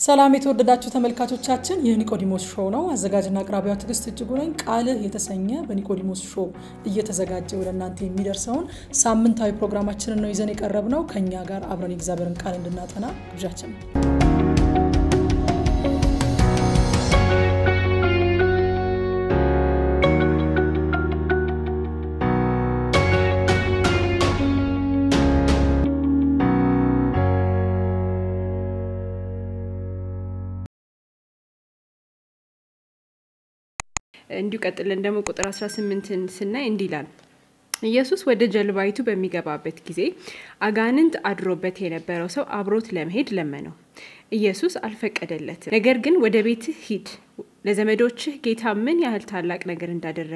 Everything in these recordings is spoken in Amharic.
ሰላም የተወደዳችሁ ተመልካቾቻችን፣ ይህ ኒቆዲሞስ ሾው ነው። አዘጋጅና አቅራቢዋ ትዕግስት እጅጉ ነኝ። ቃልህ የተሰኘ በኒቆዲሞስ ሾው እየተዘጋጀ ወደ እናንተ የሚደርሰውን ሳምንታዊ ፕሮግራማችንን ነው ይዘን የቀረብ ነው። ከእኛ ጋር አብረን የእግዚአብሔርን ቃል እንድናጠና ግብዣችን ነው። እንዲሁ ቀጥለን ደግሞ ቁጥር 18ን ስናይ እንዲህ ይላል ኢየሱስ ወደ ጀልባይቱ በሚገባበት ጊዜ አጋንንት አድሮበት የነበረው ሰው አብሮት ለመሄድ ለመነው። ኢየሱስ አልፈቀደለትም። ነገር ግን ወደ ቤትህ ሂድ፣ ለዘመዶችህ ጌታ ምን ያህል ታላቅ ነገር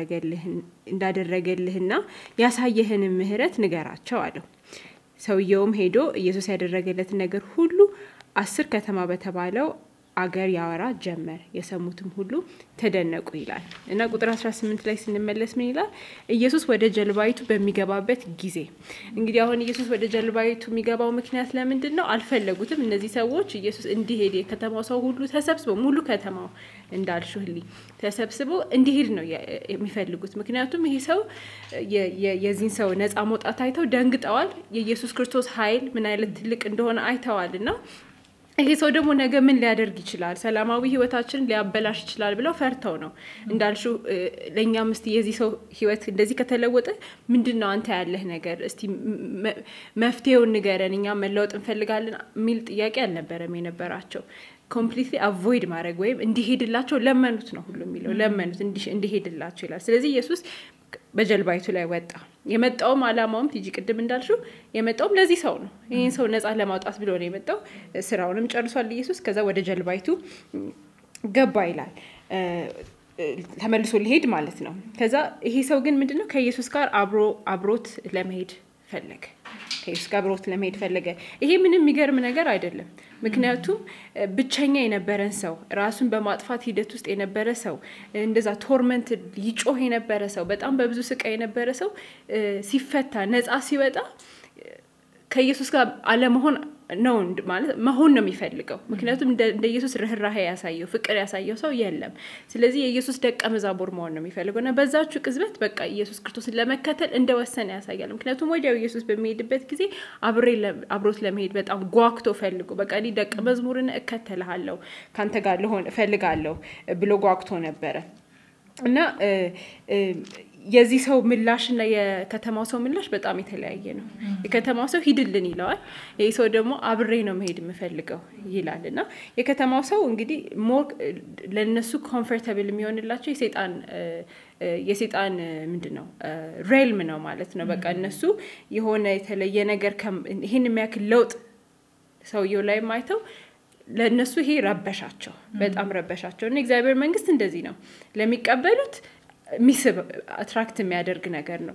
እንዳደረገልህና ያሳየህንም ምሕረት ንገራቸው አለው። ሰውየውም ሄዶ ኢየሱስ ያደረገለትን ነገር ሁሉ አስር ከተማ በተባለው አገር ያወራ ጀመር። የሰሙትም ሁሉ ተደነቁ ይላል እና ቁጥር 18 ላይ ስንመለስ ምን ይላል? ኢየሱስ ወደ ጀልባይቱ በሚገባበት ጊዜ። እንግዲህ አሁን ኢየሱስ ወደ ጀልባይቱ የሚገባው ምክንያት ለምንድን ነው? አልፈለጉትም። እነዚህ ሰዎች ኢየሱስ እንዲሄድ የከተማው ሰው ሁሉ ተሰብስበው ሙሉ ከተማው እንዳልሹህልኝ ተሰብስበው እንዲሄድ ነው የሚፈልጉት። ምክንያቱም ይሄ ሰው የዚህን ሰው ነፃ መውጣት አይተው ደንግጠዋል። የኢየሱስ ክርስቶስ ኃይል ምን አይነት ትልቅ እንደሆነ አይተዋል እና ይሄ ሰው ደግሞ ነገ ምን ሊያደርግ ይችላል፣ ሰላማዊ ህይወታችንን ሊያበላሽ ይችላል ብለው ፈርተው ነው እንዳልሹ። ለእኛም እስቲ የዚህ ሰው ህይወት እንደዚህ ከተለወጠ ምንድን ነው አንተ ያለህ ነገር፣ እስቲ መፍትሄውን ንገረን፣ እኛም መለወጥ እንፈልጋለን የሚል ጥያቄ አልነበረም የነበራቸው። ኮምፕሊትሊ አቮይድ ማድረግ ወይም እንዲሄድላቸው ለመኑት ነው ሁሉ የሚለው ለመኑት እንዲሄድላቸው ይላል። ስለዚህ ኢየሱስ በጀልባይቱ ላይ ወጣ። የመጣውም አላማውም ቲጂ ቅድም እንዳልሽው የመጣውም ለዚህ ሰው ነው። ይህን ሰው ነፃ ለማውጣት ብሎ ነው የመጣው። ስራውንም ጨርሷል ኢየሱስ። ከዛ ወደ ጀልባይቱ ገባ ይላል ተመልሶ ሊሄድ ማለት ነው። ከዛ ይሄ ሰው ግን ምንድነው ከኢየሱስ ጋር አብሮ አብሮት ለመሄድ ፈለገ። ከኢየሱስ ጋር አብሮት ለመሄድ ፈለገ። ይሄ ምንም የሚገርም ነገር አይደለም። ምክንያቱም ብቸኛ የነበረን ሰው፣ ራሱን በማጥፋት ሂደት ውስጥ የነበረ ሰው፣ እንደዛ ቶርመንት ይጮህ የነበረ ሰው፣ በጣም በብዙ ስቃይ የነበረ ሰው ሲፈታ ነፃ ሲወጣ ከኢየሱስ ጋር አለመሆን ነው ማለት መሆን ነው የሚፈልገው። ምክንያቱም እንደ ኢየሱስ ርኅራሄ ያሳየው ፍቅር ያሳየው ሰው የለም። ስለዚህ የኢየሱስ ደቀ መዛሙር መሆን ነው የሚፈልገው እና በዛችሁ ቅጽበት በቃ ኢየሱስ ክርስቶስን ለመከተል እንደወሰነ ያሳያል። ምክንያቱም ወዲያው ኢየሱስ በሚሄድበት ጊዜ አብሮት ለመሄድ በጣም ጓግቶ ፈልጎ በቃ እኔ ደቀ መዝሙርን እከተልሃለሁ ከአንተ ጋር ልሆን እፈልጋለሁ ብሎ ጓግቶ ነበረ እና የዚህ ሰው ምላሽ እና የከተማው ሰው ምላሽ በጣም የተለያየ ነው። የከተማው ሰው ሂድልን ይለዋል። ይህ ሰው ደግሞ አብሬ ነው መሄድ የምፈልገው ይላል እና የከተማው ሰው እንግዲህ ሞር ለእነሱ ኮምፎርታብል የሚሆንላቸው የሴጣን የሴጣን ምንድን ነው ሬልም ነው ማለት ነው። በቃ እነሱ የሆነ የተለየ ነገር ይህን የሚያክል ለውጥ ሰውየው ላይ አይተው ለእነሱ ይሄ ረበሻቸው፣ በጣም ረበሻቸው እና እግዚአብሔር መንግስት እንደዚህ ነው ለሚቀበሉት ሚስብ አትራክት የሚያደርግ ነገር ነው።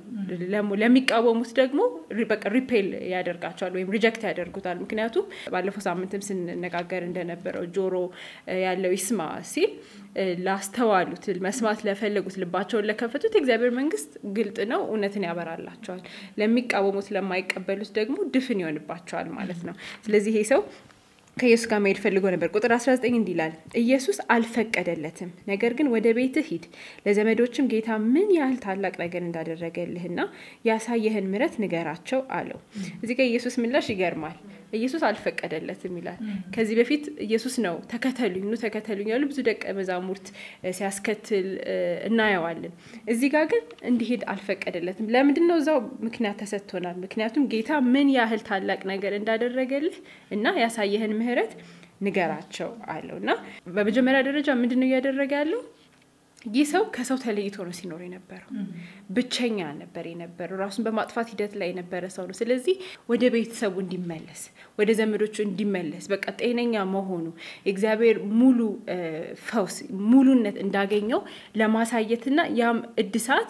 ለሚቃወሙት ደግሞ በቃ ሪፔል ያደርጋቸዋል ወይም ሪጀክት ያደርጉታል። ምክንያቱም ባለፈው ሳምንትም ስንነጋገር እንደነበረው ጆሮ ያለው ይስማ ሲል ላስተዋሉት፣ መስማት ለፈለጉት፣ ልባቸውን ለከፈቱት የእግዚአብሔር መንግስት ግልጥ ነው፣ እውነትን ያበራላቸዋል። ለሚቃወሙት፣ ለማይቀበሉት ደግሞ ድፍን ይሆንባቸዋል ማለት ነው። ስለዚህ ይሄ ሰው ከኢየሱስ ጋር መሄድ ፈልጎ ነበር። ቁጥር 19 እንዲህ ይላል፣ ኢየሱስ አልፈቀደለትም። ነገር ግን ወደ ቤትህ ሂድ፣ ለዘመዶችም ጌታ ምን ያህል ታላቅ ነገር እንዳደረገልህና ያሳየህን ምሕረት ንገራቸው አለው። እዚህ ጋር ኢየሱስ ምላሽ ይገርማል። ኢየሱስ አልፈቀደለትም ይላል። ከዚህ በፊት ኢየሱስ ነው ተከተሉኝ፣ ኑ ተከተሉኝ ያሉ ብዙ ደቀ መዛሙርት ሲያስከትል እናየዋለን። እዚህ ጋር ግን እንዲሄድ አልፈቀደለትም። ለምንድን ነው? እዛው ምክንያት ተሰጥቶናል። ምክንያቱም ጌታ ምን ያህል ታላቅ ነገር እንዳደረገልህ እና ያሳየህን ምሕረት ንገራቸው አለው እና በመጀመሪያ ደረጃ ምንድን ነው እያደረገ ያለው? ይህ ሰው ከሰው ተለይቶ ነው ሲኖር የነበረው። ብቸኛ ነበር የነበረው። ራሱን በማጥፋት ሂደት ላይ የነበረ ሰው ነው። ስለዚህ ወደ ቤተሰቡ እንዲመለስ፣ ወደ ዘመዶቹ እንዲመለስ፣ በቃ ጤነኛ መሆኑ የእግዚአብሔር ሙሉ ፈውስ ሙሉነት እንዳገኘው ለማሳየትና ያም እድሳት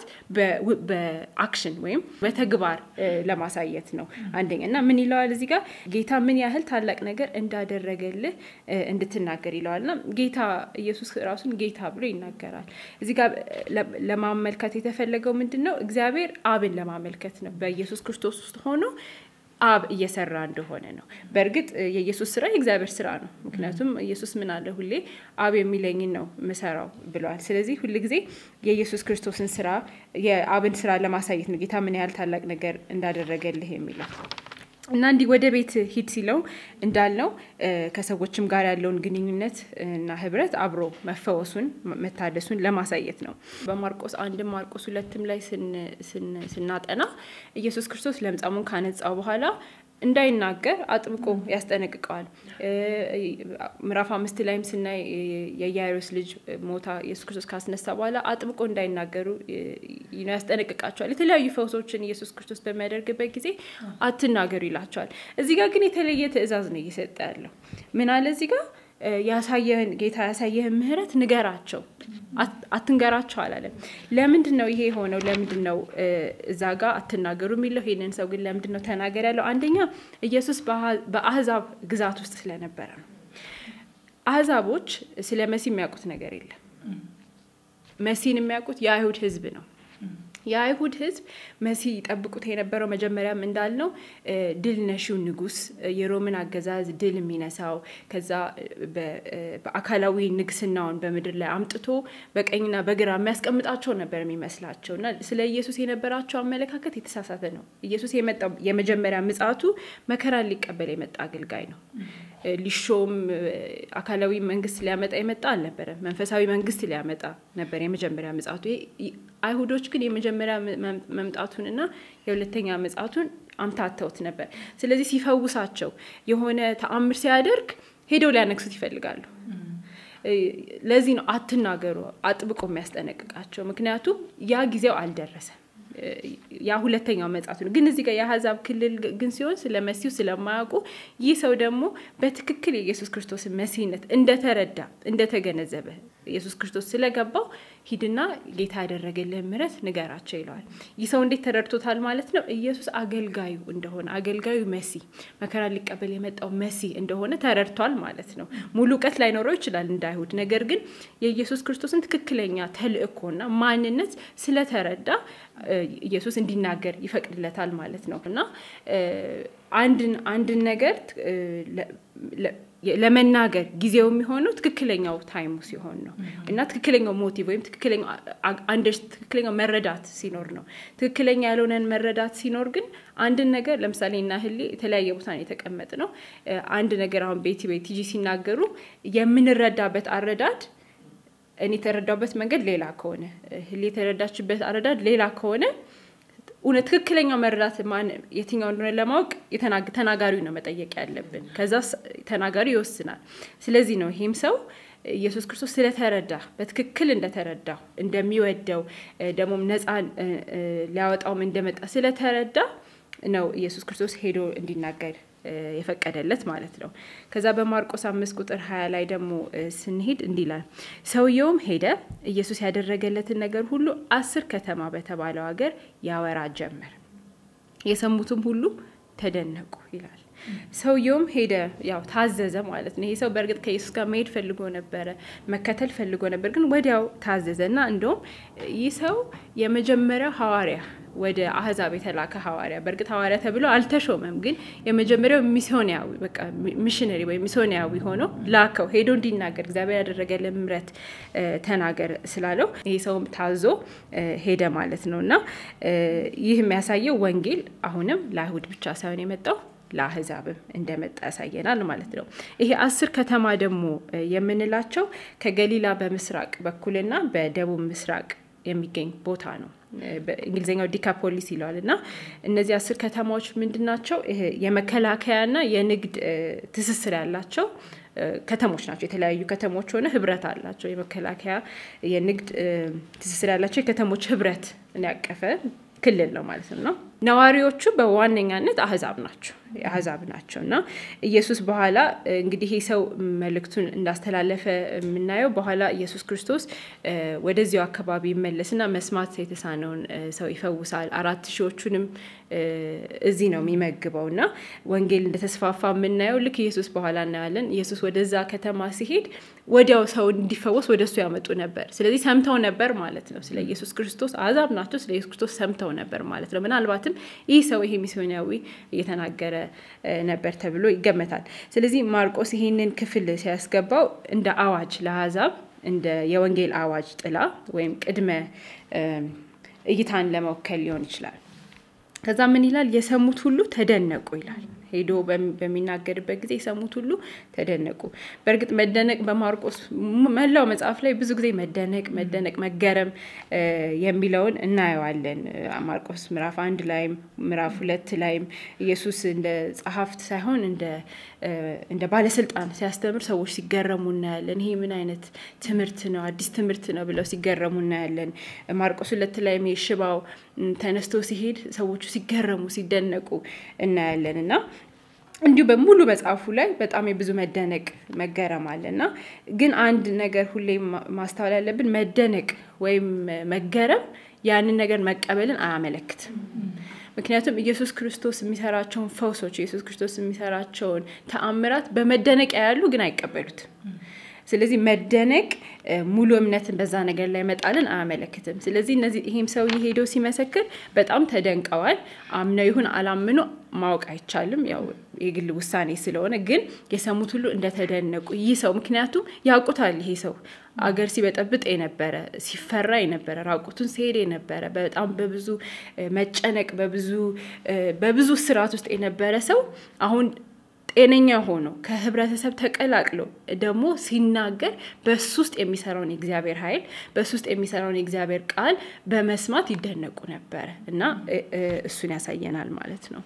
በአክሽን ወይም በተግባር ለማሳየት ነው አንደኛ እና ምን ይለዋል እዚህ ጋር ጌታ ምን ያህል ታላቅ ነገር እንዳደረገልህ እንድትናገር ይለዋል እና ጌታ ኢየሱስ ራሱን ጌታ ብሎ ይናገራል። እዚህ ጋር ለማመልከት የተፈለገው ምንድን ነው? እግዚአብሔር አብን ለማመልከት ነው። በኢየሱስ ክርስቶስ ውስጥ ሆኖ አብ እየሰራ እንደሆነ ነው። በእርግጥ የኢየሱስ ስራ የእግዚአብሔር ስራ ነው። ምክንያቱም ኢየሱስ ምን አለ? ሁሌ አብ የሚለኝን ነው ምሰራው ብለዋል። ስለዚህ ሁል ጊዜ የኢየሱስ ክርስቶስን ስራ የአብን ስራ ለማሳየት ነው ጌታ ምን ያህል ታላቅ ነገር እንዳደረገልህ የሚለው እና እንዲህ ወደ ቤት ሂድ ሲለው እንዳልነው ከሰዎችም ጋር ያለውን ግንኙነት እና ህብረት አብሮ መፈወሱን መታደሱን ለማሳየት ነው። በማርቆስ አንድም ማርቆስ ሁለትም ላይ ስናጠና ኢየሱስ ክርስቶስ ለምጻሙን ካነጻው በኋላ እንዳይናገር አጥብቆ ያስጠነቅቀዋል። ምዕራፍ አምስት ላይም ስናይ የኢያኢሮስ ልጅ ሞታ ኢየሱስ ክርስቶስ ካስነሳ በኋላ አጥብቆ እንዳይናገሩ ያስጠነቅቃቸዋል። የተለያዩ ፈውሶችን ኢየሱስ ክርስቶስ በሚያደርግበት ጊዜ አትናገሩ ይላቸዋል። እዚህ ጋር ግን የተለየ ትእዛዝ ነው እየሰጠ ያለው። ምን አለ እዚህ ጋር ያሳየህን ጌታ ያሳየህን ምህረት ንገራቸው፣ አትንገራቸው አላለም። ለምንድን ነው ይሄ የሆነው? ለምንድን ነው እዛ ጋር አትናገሩ የሚለው? ይሄንን ሰው ግን ለምንድን ነው ተናገር ያለው? አንደኛ ኢየሱስ በአህዛብ ግዛት ውስጥ ስለነበረ ነው። አህዛቦች ስለ መሲ የሚያውቁት ነገር የለም። መሲን የሚያውቁት የአይሁድ ህዝብ ነው። የአይሁድ ህዝብ መሲ ይጠብቁት የነበረው መጀመሪያም እንዳልነው ድል ነሺው ንጉስ የሮምን አገዛዝ ድል የሚነሳው ከዛ በአካላዊ ንግስናውን በምድር ላይ አምጥቶ በቀኝና በግራ የሚያስቀምጣቸው ነበር የሚመስላቸው እና ስለ ኢየሱስ የነበራቸው አመለካከት የተሳሳተ ነው። ኢየሱስ የመጣው የመጀመሪያ ምጽአቱ መከራን ሊቀበል የመጣ አገልጋይ ነው። ሊሾም አካላዊ መንግስት ሊያመጣ የመጣ አልነበረም። መንፈሳዊ መንግስት ሊያመጣ ነበር የመጀመሪያ ምጽአቱ። አይሁዶች ግን የመጀመሪያ መምጣቱንና የሁለተኛ ምጽአቱን አምታተውት ነበር። ስለዚህ ሲፈውሳቸው የሆነ ተአምር ሲያደርግ ሄደው ሊያነግሱት ይፈልጋሉ። ለዚህ ነው አትናገሩ አጥብቆ የሚያስጠነቅቃቸው። ምክንያቱም ያ ጊዜው አልደረሰም። ያ ሁለተኛው መጽሐቱ ነው። ግን እዚህ ጋር የአህዛብ ክልል ግን ሲሆን ስለ መሲሁ ስለማያውቁ ይህ ሰው ደግሞ በትክክል የኢየሱስ ክርስቶስን መሲህነት እንደተረዳ እንደተገነዘበ ኢየሱስ ክርስቶስ ስለገባው ሂድና ጌታ ያደረገልህ ምሕረት ንገራቸው ይለዋል። ይህ ሰው እንዴት ተረድቶታል ማለት ነው? ኢየሱስ አገልጋዩ እንደሆነ አገልጋዩ መሲ መከራ ሊቀበል የመጣው መሲ እንደሆነ ተረድቷል ማለት ነው። ሙሉ እውቀት ላይኖረው ይችላል እንደ አይሁድ። ነገር ግን የኢየሱስ ክርስቶስን ትክክለኛ ተልእኮና ማንነት ስለተረዳ ኢየሱስ እንዲናገር ይፈቅድለታል ማለት ነው እና አንድን አንድን ነገር ለመናገር ጊዜው የሚሆነው ትክክለኛው ታይሙ ሲሆን ነው እና ትክክለኛው ሞቲቭ ወይም ትክክለኛው መረዳት ሲኖር ነው። ትክክለኛ ያልሆነን መረዳት ሲኖር ግን አንድን ነገር ለምሳሌ እና ህሌ የተለያየ ቦታ ነው የተቀመጥ ነው። አንድ ነገር አሁን ቤቲ ቤት ጂ ሲናገሩ የምንረዳበት አረዳድ እኔ የተረዳበት መንገድ ሌላ ከሆነ ህሌ የተረዳችበት አረዳድ ሌላ ከሆነ እውነት ትክክለኛው መረዳት የትኛው እንደሆነ ለማወቅ ተናጋሪው ነው መጠየቅ ያለብን። ከዛ ተናጋሪው ይወስናል። ስለዚህ ነው ይህም ሰው ኢየሱስ ክርስቶስ ስለተረዳ በትክክል እንደተረዳው እንደሚወደው ደግሞም ነፃ ሊያወጣውም እንደመጣ ስለተረዳ ነው ኢየሱስ ክርስቶስ ሄዶ እንዲናገር የፈቀደለት ማለት ነው። ከዛ በማርቆስ አምስት ቁጥር ሀያ ላይ ደግሞ ስንሄድ እንዲህ ይላል፣ ሰውየውም ሄደ ኢየሱስ ያደረገለትን ነገር ሁሉ አስር ከተማ በተባለው ሀገር ያወራ ጀመር፣ የሰሙትም ሁሉ ተደነቁ ይላል። ሰውየውም ሄደ፣ ያው ታዘዘ ማለት ነው። ይሄ ሰው በእርግጥ ከኢየሱስ ጋር መሄድ ፈልጎ ነበረ፣ መከተል ፈልጎ ነበር፣ ግን ወዲያው ታዘዘ እና እንደውም ይህ ሰው የመጀመሪያው ሐዋርያ ወደ አህዛብ የተላከ ሐዋርያ በእርግጥ ሐዋርያ ተብሎ አልተሾመም፣ ግን የመጀመሪያው ሚስዮናዊ በቃ ሚሽነሪ ወይም ሚስዮናዊ ሆኖ ላከው ሄዶ እንዲናገር እግዚአብሔር ያደረገልን ምሕረት ተናገር ስላለው ይህ ሰውም ታዞ ሄደ ማለት ነው እና ይህ የሚያሳየው ወንጌል አሁንም ለአይሁድ ብቻ ሳይሆን የመጣው ለአህዛብም እንደመጣ ያሳየናል ማለት ነው። ይሄ አስር ከተማ ደግሞ የምንላቸው ከገሊላ በምስራቅ በኩልና በደቡብ ምስራቅ የሚገኝ ቦታ ነው። በእንግሊዝኛው ዲካፖሊስ ይለዋል እና እነዚህ አስር ከተማዎች ምንድን ናቸው? የመከላከያና የንግድ ትስስር ያላቸው ከተሞች ናቸው። የተለያዩ ከተሞች ሆነ ህብረት አላቸው። የመከላከያ የንግድ ትስስር ያላቸው የከተሞች ህብረት ያቀፈ ክልል ነው ማለት ነው። ነዋሪዎቹ በዋነኛነት አህዛብ ናቸው። አህዛብ ናቸው እና ኢየሱስ በኋላ እንግዲህ ይህ ሰው መልእክቱን እንዳስተላለፈ የምናየው በኋላ ኢየሱስ ክርስቶስ ወደዚያው አካባቢ ይመለስና መስማት የተሳነውን ሰው ይፈውሳል። አራት ሺዎቹንም እዚህ ነው የሚመግበው እና ወንጌል እንደተስፋፋ የምናየው ልክ ኢየሱስ በኋላ እናያለን። ኢየሱስ ወደዛ ከተማ ሲሄድ ወዲያው ሰው እንዲፈወስ ወደ እሱ ያመጡ ነበር። ስለዚህ ሰምተው ነበር ማለት ነው። ስለ ኢየሱስ ክርስቶስ አሕዛብ ናቸው። ስለ ኢየሱስ ክርስቶስ ሰምተው ነበር ማለት ነው። ምናልባትም ይህ ሰው ይሄ ሚስዮናዊ እየተናገረ ነበር ተብሎ ይገመታል። ስለዚህ ማርቆስ ይሄንን ክፍል ሲያስገባው እንደ አዋጅ ለአሕዛብ እንደ የወንጌል አዋጅ ጥላ ወይም ቅድመ እይታን ለመወከል ሊሆን ይችላል። ከዛ ምን ይላል? የሰሙት ሁሉ ተደነቁ ይላል። ሄዶ በሚናገርበት ጊዜ የሰሙት ሁሉ ተደነቁ። በእርግጥ መደነቅ በማርቆስ መላው መጽሐፍ ላይ ብዙ ጊዜ መደነቅ፣ መደነቅ፣ መገረም የሚለውን እናየዋለን። ማርቆስ ምዕራፍ አንድ ላይም ምዕራፍ ሁለት ላይም ኢየሱስ እንደ ጸሐፍት ሳይሆን እንደ ባለስልጣን ሲያስተምር ሰዎች ሲገረሙ እናያለን። ይሄ ምን አይነት ትምህርት ነው? አዲስ ትምህርት ነው ብለው ሲገረሙ እናያለን። ማርቆስ ሁለት ላይም የሽባው ተነስቶ ሲሄድ ሰዎቹ ሲገረሙ ሲደነቁ እናያለን እና እንዲሁ በሙሉ መጽሐፉ ላይ በጣም የብዙ መደነቅ መገረም አለ እና ግን አንድ ነገር ሁሌ ማስተዋል ያለብን መደነቅ ወይም መገረም ያንን ነገር መቀበልን አያመለክትም። ምክንያቱም ኢየሱስ ክርስቶስ የሚሰራቸውን ፈውሶች ኢየሱስ ክርስቶስ የሚሰራቸውን ተአምራት በመደነቅ ያሉ ግን አይቀበሉትም። ስለዚህ መደነቅ ሙሉ እምነትን በዛ ነገር ላይ መጣልን አያመለክትም። ስለዚህ እነዚህ ይህም ሰው ሄደው ሲመሰክር በጣም ተደንቀዋል። አምነው ይሁን አላምኑ ማወቅ አይቻልም፣ ያው የግል ውሳኔ ስለሆነ። ግን የሰሙት ሁሉ እንደተደነቁ ይህ ሰው ምክንያቱም ያውቁታል። ይሄ ሰው አገር ሲበጠብጥ የነበረ ሲፈራ የነበረ ራቁቱን ሲሄድ የነበረ በጣም በብዙ መጨነቅ በብዙ በብዙ ስርዓት ውስጥ የነበረ ሰው አሁን ጤነኛ ሆኖ ከህብረተሰብ ተቀላቅሎ ደግሞ ሲናገር በሱ ውስጥ የሚሰራውን የእግዚአብሔር ኃይል በሱ ውስጥ የሚሰራውን የእግዚአብሔር ቃል በመስማት ይደነቁ ነበረ እና እሱን ያሳየናል ማለት ነው።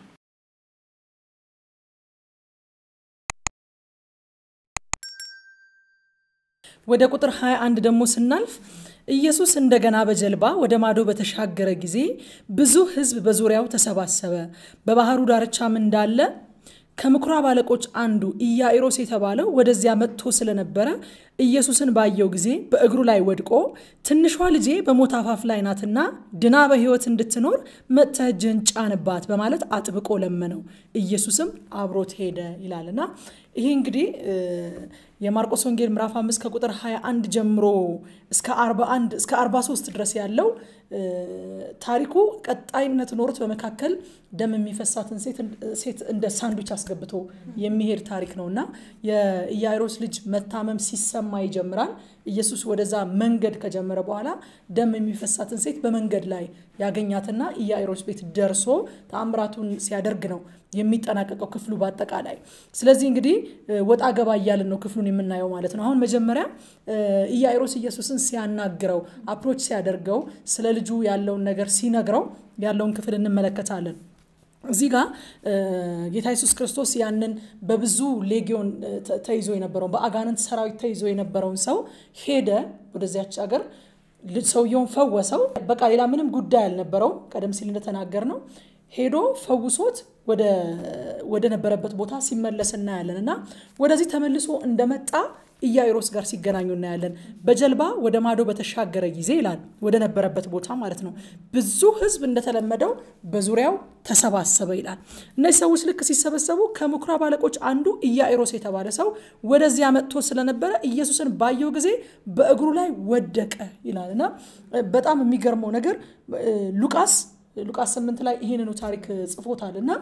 ወደ ቁጥር 21 ደግሞ ስናልፍ ኢየሱስ እንደገና በጀልባ ወደ ማዶ በተሻገረ ጊዜ ብዙ ሕዝብ በዙሪያው ተሰባሰበ። በባህሩ ዳርቻም እንዳለ ከምኩራብ አለቆች አንዱ ኢያኢሮስ የተባለው ወደዚያ መጥቶ ስለነበረ ኢየሱስን ባየው ጊዜ በእግሩ ላይ ወድቆ ትንሿ ልጄ በሞት አፋፍ ላይ ናትና ድና በሕይወት እንድትኖር መጥተህ እጅህን ጫንባት በማለት አጥብቆ ለመነው። ኢየሱስም አብሮት ሄደ ይላልና ይሄ እንግዲህ የማርቆስ ወንጌል ምዕራፍ 5 ከቁጥር 21 ጀምሮ እስከ 41 እስከ 43 ድረስ ያለው ታሪኩ ቀጣይነት ኖሮት በመካከል ደም የሚፈሳትን ሴት እንደ ሳንዱች አስገብቶ የሚሄድ ታሪክ ነው እና የኢያኢሮስ ልጅ መታመም ሲሰማ ይጀምራል። ኢየሱስ ወደዛ መንገድ ከጀመረ በኋላ ደም የሚፈሳትን ሴት በመንገድ ላይ ያገኛትና ኢያኢሮስ ቤት ደርሶ ተአምራቱን ሲያደርግ ነው የሚጠናቀቀው ክፍሉ በአጠቃላይ። ስለዚህ እንግዲህ ወጣ ገባ እያልን ነው ክፍሉን የምናየው ማለት ነው። አሁን መጀመሪያ ኢያኢሮስ ኢየሱስን ሲያናግረው አፕሮች ሲያደርገው ስለ ልጁ ያለውን ነገር ሲነግረው ያለውን ክፍል እንመለከታለን። እዚህ ጋር ጌታ ኢየሱስ ክርስቶስ ያንን በብዙ ሌጊዮን ተይዞ የነበረውን በአጋንንት ሰራዊት ተይዞ የነበረውን ሰው ሄደ ወደዚያች ሀገር ሰውየውን ፈወሰው። በቃ ሌላ ምንም ጉዳይ አልነበረውም። ቀደም ሲል እንደተናገር ነው ሄዶ ፈውሶት ወደ ነበረበት ቦታ ሲመለስ እናያለን እና ወደዚህ ተመልሶ እንደመጣ ኢያኢሮስ ጋር ሲገናኙ እናያለን። በጀልባ ወደ ማዶ በተሻገረ ጊዜ ይላል ወደ ነበረበት ቦታ ማለት ነው። ብዙ ሕዝብ እንደተለመደው በዙሪያው ተሰባሰበ ይላል። እነዚህ ሰዎች ልክ ሲሰበሰቡ ከምኩራብ አለቆች አንዱ ኢያኢሮስ የተባለ ሰው ወደዚያ መጥቶ ስለነበረ ኢየሱስን ባየው ጊዜ በእግሩ ላይ ወደቀ ይላል እና በጣም የሚገርመው ነገር ሉቃስ ሉቃስ ስምንት ላይ ይህንኑ ታሪክ ጽፎታል እና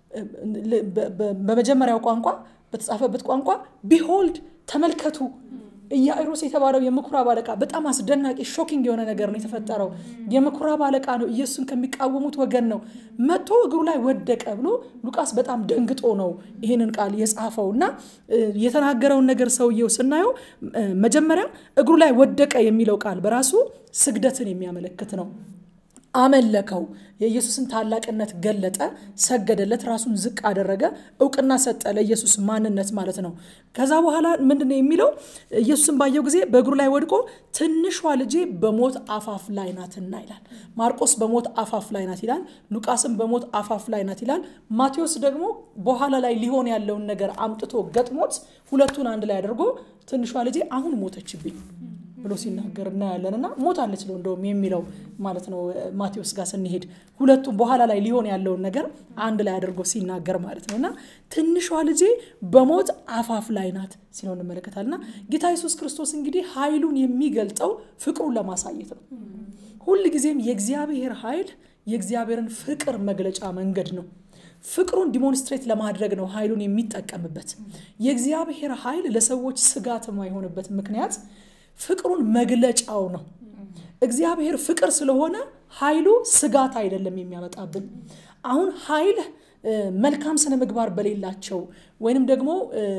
በመጀመሪያው ቋንቋ በተጻፈበት ቋንቋ ቢሆልድ ተመልከቱ ኢያኢሮስ የተባለው የምኩራብ አለቃ በጣም አስደናቂ ሾኪንግ የሆነ ነገር ነው የተፈጠረው። የምኩራብ አለቃ ነው፣ ኢየሱስን ከሚቃወሙት ወገን ነው። መጥቶ እግሩ ላይ ወደቀ ብሎ ሉቃስ በጣም ደንግጦ ነው ይህንን ቃል የጻፈው እና የተናገረውን ነገር ሰውየው ስናየው መጀመሪያ እግሩ ላይ ወደቀ የሚለው ቃል በራሱ ስግደትን የሚያመለክት ነው። አመለከው። የኢየሱስን ታላቅነት ገለጠ፣ ሰገደለት፣ ራሱን ዝቅ አደረገ፣ እውቅና ሰጠ ለኢየሱስ ማንነት ማለት ነው። ከዛ በኋላ ምንድን ነው የሚለው? ኢየሱስን ባየው ጊዜ በእግሩ ላይ ወድቆ ትንሿ ልጄ በሞት አፋፍ ላይ ናትና ይላል። ማርቆስ በሞት አፋፍ ላይ ናት ይላል። ሉቃስም በሞት አፋፍ ላይ ናት ይላል። ማቴዎስ ደግሞ በኋላ ላይ ሊሆን ያለውን ነገር አምጥቶ ገጥሞት ሁለቱን አንድ ላይ አድርጎ ትንሿ ልጄ አሁን ሞተችብኝ ብሎ ሲናገር እናያለን። እና ሞታለች ነው እንደውም የሚለው ማለት ነው ማቴዎስ ጋር ስንሄድ ሁለቱም በኋላ ላይ ሊሆን ያለውን ነገር አንድ ላይ አድርጎ ሲናገር ማለት ነው። እና ትንሿ ልጄ በሞት አፋፍ ላይ ናት ሲለው እንመለከታል። እና ጌታ ኢየሱስ ክርስቶስ እንግዲህ ኃይሉን የሚገልጠው ፍቅሩን ለማሳየት ነው። ሁል ጊዜም የእግዚአብሔር ኃይል የእግዚአብሔርን ፍቅር መግለጫ መንገድ ነው። ፍቅሩን ዲሞንስትሬት ለማድረግ ነው ኃይሉን የሚጠቀምበት። የእግዚአብሔር ኃይል ለሰዎች ስጋት የማይሆንበት ምክንያት ፍቅሩን መግለጫው ነው። እግዚአብሔር ፍቅር ስለሆነ ኃይሉ ስጋት አይደለም የሚያመጣብን። አሁን ኃይል መልካም ስነ ምግባር በሌላቸው ወይንም ደግሞ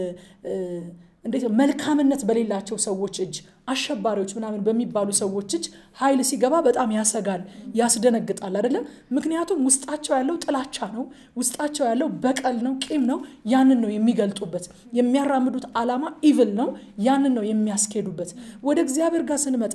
እንዴት መልካምነት በሌላቸው ሰዎች እጅ አሸባሪዎች ምናምን በሚባሉ ሰዎች እጅ ኃይል ሲገባ በጣም ያሰጋል፣ ያስደነግጣል አይደለም። ምክንያቱም ውስጣቸው ያለው ጥላቻ ነው፣ ውስጣቸው ያለው በቀል ነው፣ ቂም ነው። ያንን ነው የሚገልጡበት። የሚያራምዱት ዓላማ ኢቭል ነው። ያንን ነው የሚያስኬዱበት። ወደ እግዚአብሔር ጋር ስንመጣ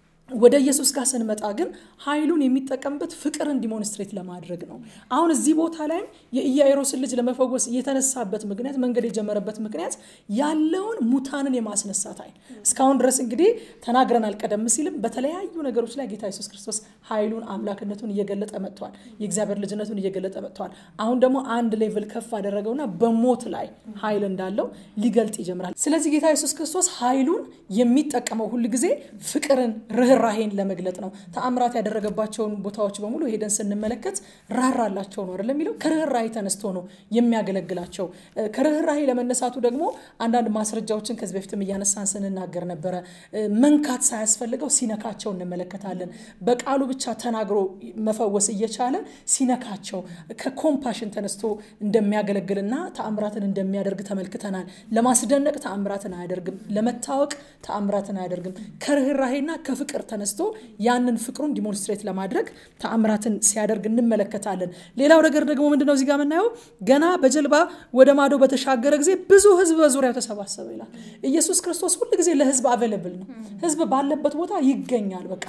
ወደ ኢየሱስ ጋር ስንመጣ ግን ኃይሉን የሚጠቀምበት ፍቅርን ዲሞንስትሬት ለማድረግ ነው። አሁን እዚህ ቦታ ላይም የኢያኢሮስን ልጅ ለመፈወስ የተነሳበት ምክንያት መንገድ የጀመረበት ምክንያት ያለውን ሙታንን የማስነሳት ኃይል እስካሁን ድረስ እንግዲህ ተናግረናል። ቀደም ሲልም በተለያዩ ነገሮች ላይ ጌታ ኢየሱስ ክርስቶስ ኃይሉን አምላክነቱን እየገለጠ መጥቷል። የእግዚአብሔር ልጅነቱን እየገለጠ መጥቷል። አሁን ደግሞ አንድ ሌቭል ከፍ አደረገውና በሞት ላይ ኃይል እንዳለው ሊገልጥ ይጀምራል። ስለዚህ ጌታ ኢየሱስ ክርስቶስ ኃይሉን የሚጠቀመው ሁል ጊዜ ፍቅርን ርህ ራሄን ለመግለጥ ነው። ተአምራት ያደረገባቸውን ቦታዎች በሙሉ ሄደን ስንመለከት ራራላቸው ነው አይደለም የሚለው ከርኅራሄ ተነስቶ ነው የሚያገለግላቸው። ከርኅራሄ ለመነሳቱ ደግሞ አንዳንድ ማስረጃዎችን ከዚህ በፊትም እያነሳን ስንናገር ነበረ። መንካት ሳያስፈልገው ሲነካቸው እንመለከታለን። በቃሉ ብቻ ተናግሮ መፈወስ እየቻለ ሲነካቸው ከኮምፓሽን ተነስቶ እንደሚያገለግልና ተአምራትን እንደሚያደርግ ተመልክተናል። ለማስደነቅ ተአምራትን አያደርግም። ለመታወቅ ተአምራትን አያደርግም። ከርኅራሄና ከፍቅር ተነስቶ ያንን ፍቅሩን ዲሞንስትሬት ለማድረግ ተአምራትን ሲያደርግ እንመለከታለን። ሌላው ነገር ደግሞ ምንድነው እዚህ ጋር የምናየው ገና በጀልባ ወደ ማዶ በተሻገረ ጊዜ ብዙ ሕዝብ በዙሪያው ተሰባሰበ ይላል። ኢየሱስ ክርስቶስ ሁል ጊዜ ለሕዝብ አቬለብል ነው። ሕዝብ ባለበት ቦታ ይገኛል። በቃ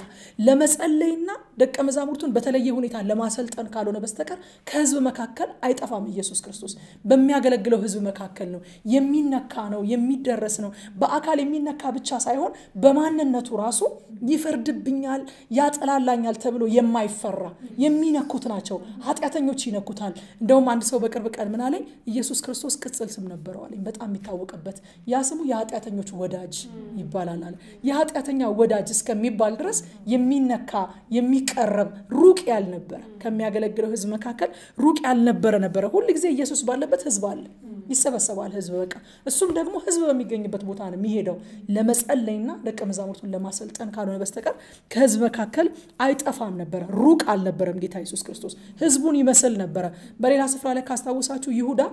ለመጸለይና ደቀ መዛሙርቱን በተለየ ሁኔታ ለማሰልጠን ካልሆነ በስተቀር ከሕዝብ መካከል አይጠፋም። ኢየሱስ ክርስቶስ በሚያገለግለው ሕዝብ መካከል ነው። የሚነካ ነው፣ የሚደረስ ነው። በአካል የሚነካ ብቻ ሳይሆን በማንነቱ ራሱ ይፈርድብኛል፣ ያጠላላኛል ተብሎ የማይፈራ የሚነኩት ናቸው። ኃጢአተኞች ይነኩታል። እንደውም አንድ ሰው በቅርብ ቀን ምን አለኝ፣ ኢየሱስ ክርስቶስ ቅጽል ስም ነበረው አለኝ። በጣም የሚታወቅበት ያ ስሙ የኃጢአተኞች ወዳጅ ይባላል አለ። የኃጢአተኛ ወዳጅ እስከሚባል ድረስ የሚነካ የሚቀረብ ሩቅ ያልነበረ ከሚያገለግለው ህዝብ መካከል ሩቅ ያልነበረ ነበረ። ሁል ጊዜ ኢየሱስ ባለበት ህዝብ አለ፣ ይሰበሰባል ህዝብ። በቃ እሱም ደግሞ ህዝብ በሚገኝበት ቦታ ነው የሚሄደው ለመጸለይና ደቀ መዛሙርቱን ለማሰልጠን ካልሆነ በስተቀር ከህዝብ መካከል አይጠፋም ነበረ። ሩቅ አልነበረም ጌታ ኢየሱስ ክርስቶስ ህዝቡን ይመስል ነበረ። በሌላ ስፍራ ላይ ካስታወሳችሁ ይሁዳ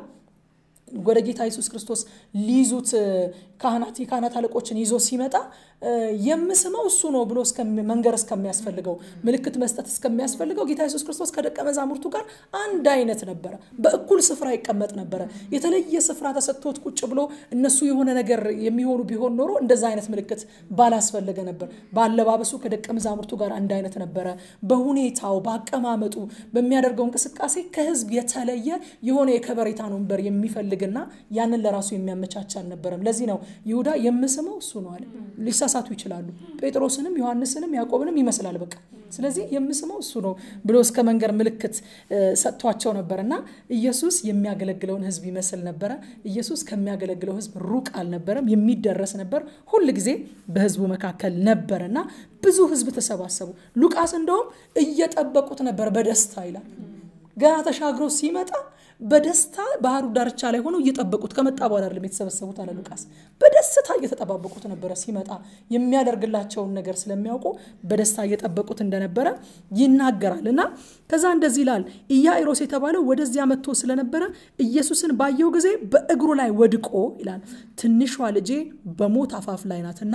ወደ ጌታ ኢየሱስ ክርስቶስ ሊይዙት ካህናት የካህናት አለቆችን ይዞ ሲመጣ የምስመው እሱ ነው ብሎ መንገር እስከሚያስፈልገው ምልክት መስጠት እስከሚያስፈልገው ጌታ ኢየሱስ ክርስቶስ ከደቀ መዛሙርቱ ጋር አንድ አይነት ነበረ። በእኩል ስፍራ ይቀመጥ ነበረ። የተለየ ስፍራ ተሰጥቶት ቁጭ ብሎ እነሱ የሆነ ነገር የሚሆኑ ቢሆን ኖሮ እንደዛ አይነት ምልክት ባላስፈለገ ነበር። በአለባበሱ ከደቀ መዛሙርቱ ጋር አንድ አይነት ነበረ። በሁኔታው፣ በአቀማመጡ፣ በሚያደርገው እንቅስቃሴ ከህዝብ የተለየ የሆነ የከበሬታን ወንበር የሚፈልግና ያንን ለራሱ የሚያመቻች አልነበረም። ለዚህ ነው ይሁዳ የምስመው እሱ ነው አለ። ሊሳሳቱ ይችላሉ። ጴጥሮስንም ዮሐንስንም ያዕቆብንም ይመስላል በቃ ስለዚህ የምስመው እሱ ነው ብሎ እስከ መንገር ምልክት ሰጥቷቸው ነበር እና ኢየሱስ የሚያገለግለውን ህዝብ ይመስል ነበረ። ኢየሱስ ከሚያገለግለው ህዝብ ሩቅ አልነበረም፣ የሚደረስ ነበር። ሁል ጊዜ በህዝቡ መካከል ነበር እና ብዙ ህዝብ ተሰባሰቡ። ሉቃስ እንደውም እየጠበቁት ነበር በደስታ ይላል። ገና ተሻግሮ ሲመጣ በደስታ ባህሩ ዳርቻ ላይ ሆነው እየጠበቁት ከመጣ በኋላ አይደለም የተሰበሰቡት አለ ሉቃስ። በደስታ እየተጠባበቁት ነበረ ሲመጣ የሚያደርግላቸውን ነገር ስለሚያውቁ በደስታ እየጠበቁት እንደነበረ ይናገራል። እና ከዛ እንደዚህ ይላል፣ ኢያኢሮስ የተባለው ወደዚያ መጥቶ ስለነበረ ኢየሱስን ባየው ጊዜ በእግሩ ላይ ወድቆ ይላል፣ ትንሿ ልጄ በሞት አፋፍ ላይ ናትና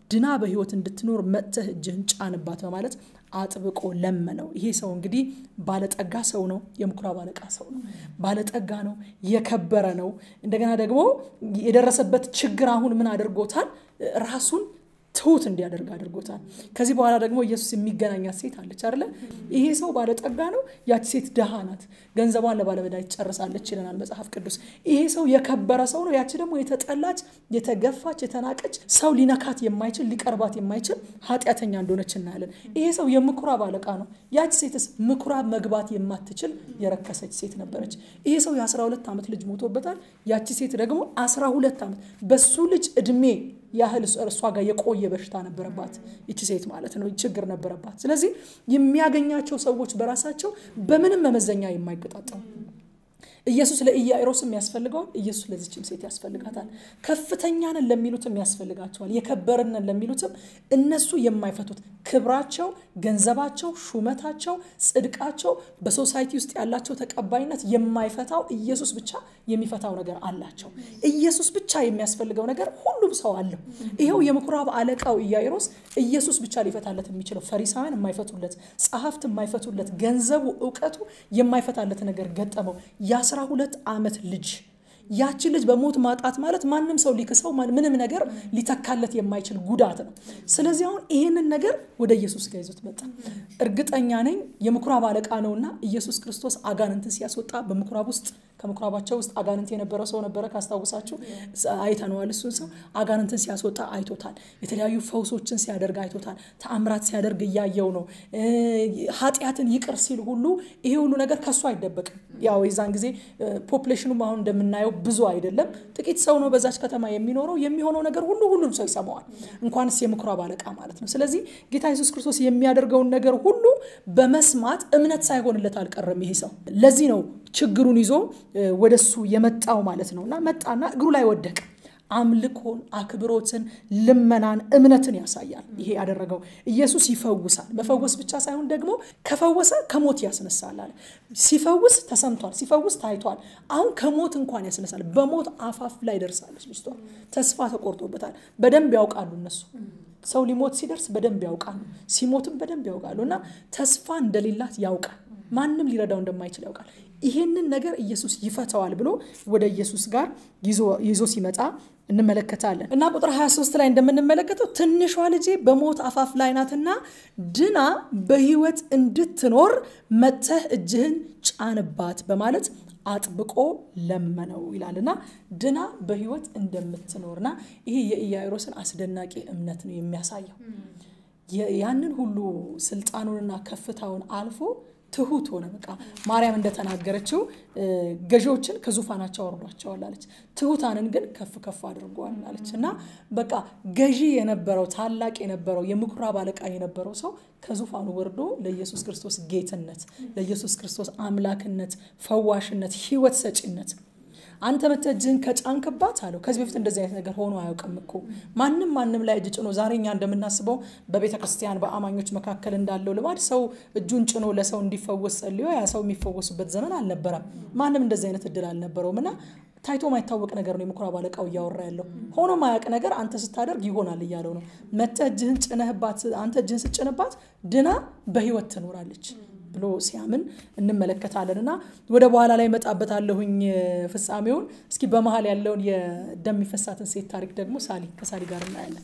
ድና በህይወት እንድትኖር መጥተህ እጅህን ጫንባት በማለት አጥብቆ ለመነው። ይሄ ሰው እንግዲህ ባለጠጋ ሰው ነው። የምኩራብ አለቃ ሰው ነው። ባለጠጋ ነው። የከበረ ነው። እንደገና ደግሞ የደረሰበት ችግር አሁን ምን አድርጎታል? ራሱን ትሁት እንዲያደርግ አድርጎታል። ከዚህ በኋላ ደግሞ ኢየሱስ የሚገናኛት ሴት አለች አይደለ? ይሄ ሰው ባለጠጋ ነው፣ ያቺ ሴት ድሃ ናት፣ ገንዘቧን ለባለመዳ ትጨርሳለች ይለናል መጽሐፍ ቅዱስ። ይሄ ሰው የከበረ ሰው ነው፣ ያቺ ደግሞ የተጠላች፣ የተገፋች፣ የተናቀች ሰው ሊነካት የማይችል ሊቀርባት የማይችል ኃጢአተኛ እንደሆነች እናያለን። ይሄ ሰው የምኩራብ አለቃ ነው። ያቺ ሴትስ ምኩራብ መግባት የማትችል የረከሰች ሴት ነበረች። ይሄ ሰው የ12 ዓመት ልጅ ሞቶበታል። ያቺ ሴት ደግሞ 12 ዓመት በሱ ልጅ እድሜ ያህል እሷ ጋር የቆየ በሽታ ነበረባት ይቺ ሴት ማለት ነው፣ ችግር ነበረባት። ስለዚህ የሚያገኛቸው ሰዎች በራሳቸው በምንም መመዘኛ የማይገጣጠሙ ኢየሱስ ለኢያኢሮስም ያስፈልገዋል። ኢየሱስ ለዚችም ሴት ያስፈልጋታል። ከፍተኛ ነን ለሚሉትም ያስፈልጋቸዋል። የከበርን ነን ለሚሉትም እነሱ የማይፈቱት ክብራቸው፣ ገንዘባቸው፣ ሹመታቸው፣ ጽድቃቸው፣ በሶሳይቲ ውስጥ ያላቸው ተቀባይነት የማይፈታው ኢየሱስ ብቻ የሚፈታው ነገር አላቸው። ኢየሱስ ብቻ የሚያስፈልገው ነገር ሁሉም ሰው አለው። ይኸው የምኩራብ አለቃው ኢያኢሮስ ኢየሱስ ብቻ ሊፈታለት የሚችለው ፈሪሳውያን የማይፈቱለት፣ ጸሐፍት የማይፈቱለት፣ ገንዘቡ፣ እውቀቱ የማይፈታለት ነገር ገጠመው። የአስራ ሁለት ዓመት ልጅ ያችን ልጅ በሞት ማጣት ማለት ማንም ሰው ሊክሰው ምንም ነገር ሊተካለት የማይችል ጉዳት ነው። ስለዚህ አሁን ይህንን ነገር ወደ ኢየሱስ ጋር ይዞት መጣ። እርግጠኛ ነኝ የምኩራብ አለቃ ነውና ኢየሱስ ክርስቶስ አጋንንትን ሲያስወጣ በምኩራብ ውስጥ ከምኩራባቸው ውስጥ አጋንንት የነበረ ሰው ነበረ። ካስታውሳችሁ አይተነዋል። እሱን ሰው አጋንንትን ሲያስወጣ አይቶታል። የተለያዩ ፈውሶችን ሲያደርግ አይቶታል። ተአምራት ሲያደርግ እያየው ነው። ኃጢአትን ይቅር ሲል ሁሉ ይሄ ሁሉ ነገር ከሱ አይደበቅም። ያው የዛን ጊዜ ፖፕሌሽኑም አሁን እንደምናየው ብዙ አይደለም፣ ጥቂት ሰው ነው በዛች ከተማ የሚኖረው። የሚሆነው ነገር ሁሉ ሁሉም ሰው ይሰማዋል፣ እንኳንስ የምኩራብ አለቃ ማለት ነው። ስለዚህ ጌታ ኢየሱስ ክርስቶስ የሚያደርገውን ነገር ሁሉ በመስማት እምነት ሳይሆንለት አልቀረም ይሄ ሰው። ለዚህ ነው ችግሩን ይዞ ወደሱ የመጣው ማለት ነው። እና መጣና እግሩ ላይ ወደቀ። አምልኮን፣ አክብሮትን፣ ልመናን፣ እምነትን ያሳያል። ይሄ ያደረገው ኢየሱስ ይፈውሳል። መፈወስ ብቻ ሳይሆን ደግሞ ከፈወሰ ከሞት ያስነሳል አለ። ሲፈውስ ተሰምቷል፣ ሲፈውስ ታይቷል። አሁን ከሞት እንኳን ያስነሳል። በሞት አፋፍ ላይ ደርሳለች ልጅቷ። ተስፋ ተቆርጦበታል። በደንብ ያውቃሉ እነሱ ሰው ሊሞት ሲደርስ በደንብ ያውቃሉ። ሲሞትም በደንብ ያውቃሉ። እና ተስፋ እንደሌላት ያውቃል። ማንም ሊረዳው እንደማይችል ያውቃል። ይሄንን ነገር ኢየሱስ ይፈተዋል ብሎ ወደ ኢየሱስ ጋር ይዞ ሲመጣ እንመለከታለን እና ቁጥር 23 ላይ እንደምንመለከተው ትንሿ ልጄ በሞት አፋፍ ላይ ናትና ድና በሕይወት እንድትኖር መጥተህ እጅህን ጫንባት በማለት አጥብቆ ለመነው ይላል እና ድና በሕይወት እንደምትኖርና ይሄ የኢያኢሮስን አስደናቂ እምነት ነው የሚያሳየው። ያንን ሁሉ ስልጣኑንና ከፍታውን አልፎ ትሁት ሆነ። በቃ ማርያም እንደተናገረችው ገዢዎችን ከዙፋናቸው አውርዷቸዋል አለች፣ ትሁታንን ግን ከፍ ከፍ አድርጓል አለች እና በቃ ገዢ የነበረው ታላቅ የነበረው የምኩራብ አለቃ የነበረው ሰው ከዙፋኑ ወርዶ ለኢየሱስ ክርስቶስ ጌትነት፣ ለኢየሱስ ክርስቶስ አምላክነት፣ ፈዋሽነት፣ ህይወት ሰጪነት አንተ መተህ እጅህን ከጫንክባት አለው። ከዚህ በፊት እንደዚህ አይነት ነገር ሆኖ አያውቅም እኮ ማንም ማንም ላይ እጅ ጭኖ ዛሬ እኛ እንደምናስበው በቤተ ክርስቲያን በአማኞች መካከል እንዳለው ልማድ ሰው እጁን ጭኖ ለሰው እንዲፈወስ ጸልዮ ያ ሰው የሚፈወሱበት ዘመን አልነበረም። ማንም እንደዚህ አይነት እድል አልነበረውም እና ታይቶ ማይታወቅ ነገር ነው የምኩራብ አለቃው እያወራ ያለው። ሆኖ ማያውቅ ነገር አንተ ስታደርግ ይሆናል እያለው ነው። መተህ እጅህን ጭነህባት አንተ እጅህን ስጭንባት ድና በህይወት ትኖራለች ብሎ ሲያምን እንመለከታለን እና ወደ በኋላ ላይ መጣበታለሁኝ ፍጻሜውን። እስኪ በመሀል ያለውን የደም የሚፈሳትን ሴት ታሪክ ደግሞ ሳሊ ከሳሊ ጋር እናያለን።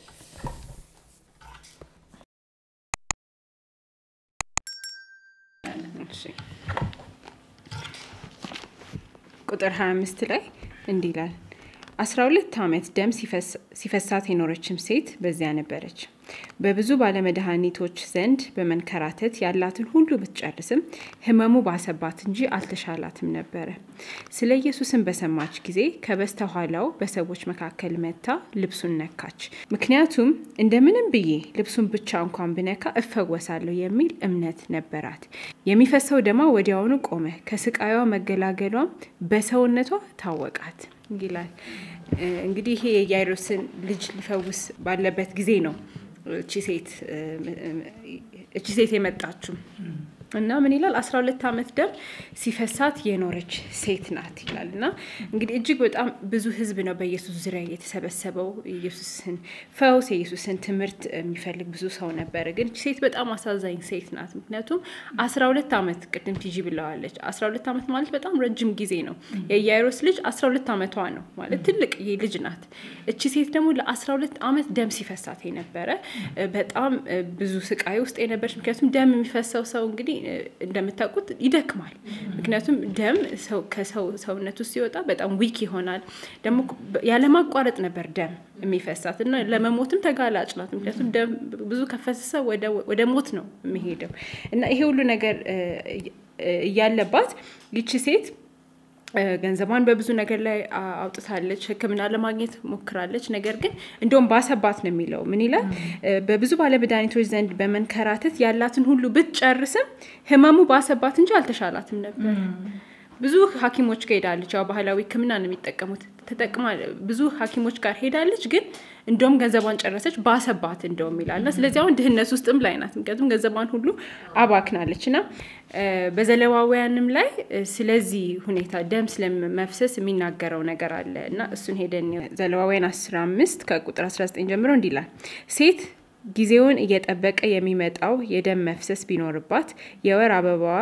ቁጥር 25 ላይ እንዲህ ይላል አስራ ሁለት ዓመት ደም ሲፈሳት የኖረችም ሴት በዚያ ነበረች። በብዙ ባለመድኃኒቶች ዘንድ በመንከራተት ያላትን ሁሉ ብትጨርስም ሕመሙ ባሰባት እንጂ አልተሻላትም ነበረ። ስለ ኢየሱስን በሰማች ጊዜ ከበስተኋላው በሰዎች መካከል መታ ልብሱን ነካች። ምክንያቱም እንደምንም ብዬ ልብሱን ብቻ እንኳን ብነካ እፈወሳለሁ የሚል እምነት ነበራት። የሚፈሰው ደማ ወዲያውኑ ቆመ። ከስቃዩዋ መገላገሏም በሰውነቷ ታወቃት ይላል። እንግዲህ ይሄ የኢያኢሮስን ልጅ ሊፈውስ ባለበት ጊዜ ነው እቺ ሴት የመጣችው እና ምን ይላል? አስራ ሁለት ዓመት ደም ሲፈሳት የኖረች ሴት ናት ይላል። እና እንግዲህ እጅግ በጣም ብዙ ሕዝብ ነው በኢየሱስ ዙሪያ የተሰበሰበው። የኢየሱስን ፈውስ፣ የኢየሱስን ትምህርት የሚፈልግ ብዙ ሰው ነበረ። ግን ሴት በጣም አሳዛኝ ሴት ናት። ምክንያቱም አስራ ሁለት ዓመት ቅድም ቲጂ ብለዋለች። አስራ ሁለት ዓመት ማለት በጣም ረጅም ጊዜ ነው። የኢያይሮስ ልጅ አስራ ሁለት ዓመቷ ነው ማለት ትልቅ ልጅ ናት። እቺ ሴት ደግሞ ለአስራ ሁለት ዓመት ደም ሲፈሳት የነበረ በጣም ብዙ ስቃይ ውስጥ የነበረች ምክንያቱም ደም የሚፈሰው ሰው እንግዲህ እንደምታውቁት ይደክማል። ምክንያቱም ደም ከሰው ሰውነት ውስጥ ሲወጣ በጣም ዊክ ይሆናል። ደግሞ ያለማቋረጥ ነበር ደም የሚፈሳት እና ለመሞትም ተጋላጭ ናት። ምክንያቱም ደም ብዙ ከፈሰሰ ወደ ሞት ነው የሚሄደው እና ይሄ ሁሉ ነገር እያለባት ይቺ ሴት ገንዘቧን በብዙ ነገር ላይ አውጥታለች። ሕክምና ለማግኘት ሞክራለች። ነገር ግን እንደውም ባሰባት ነው የሚለው። ምን ይላል? በብዙ ባለመድኃኒቶች ዘንድ በመንከራተት ያላትን ሁሉ ብትጨርስም ህመሙ ባሰባት እንጂ አልተሻላትም ነበር። ብዙ ሐኪሞች ጋር ሄዳለች። ያው ባህላዊ ሕክምና ነው የሚጠቀሙት። ተጠቅማ ብዙ ሐኪሞች ጋር ሄዳለች። ግን እንደውም ገንዘቧን ጨረሰች፣ ባሰባት እንደውም ይላል እና ስለዚህ አሁን ድህነት ውስጥም ላይ ናት። ምክንያቱም ገንዘቧን ሁሉ አባክናለች እና በዘሌዋውያንም ላይ ስለዚህ ሁኔታ ደም ስለመፍሰስ የሚናገረው ነገር አለ እና እሱን ሄደን ዘሌዋውያን 15 ከቁጥር 19 ጀምሮ እንዲህ ይላል ሴት ጊዜውን እየጠበቀ የሚመጣው የደም መፍሰስ ቢኖርባት የወር አበባዋ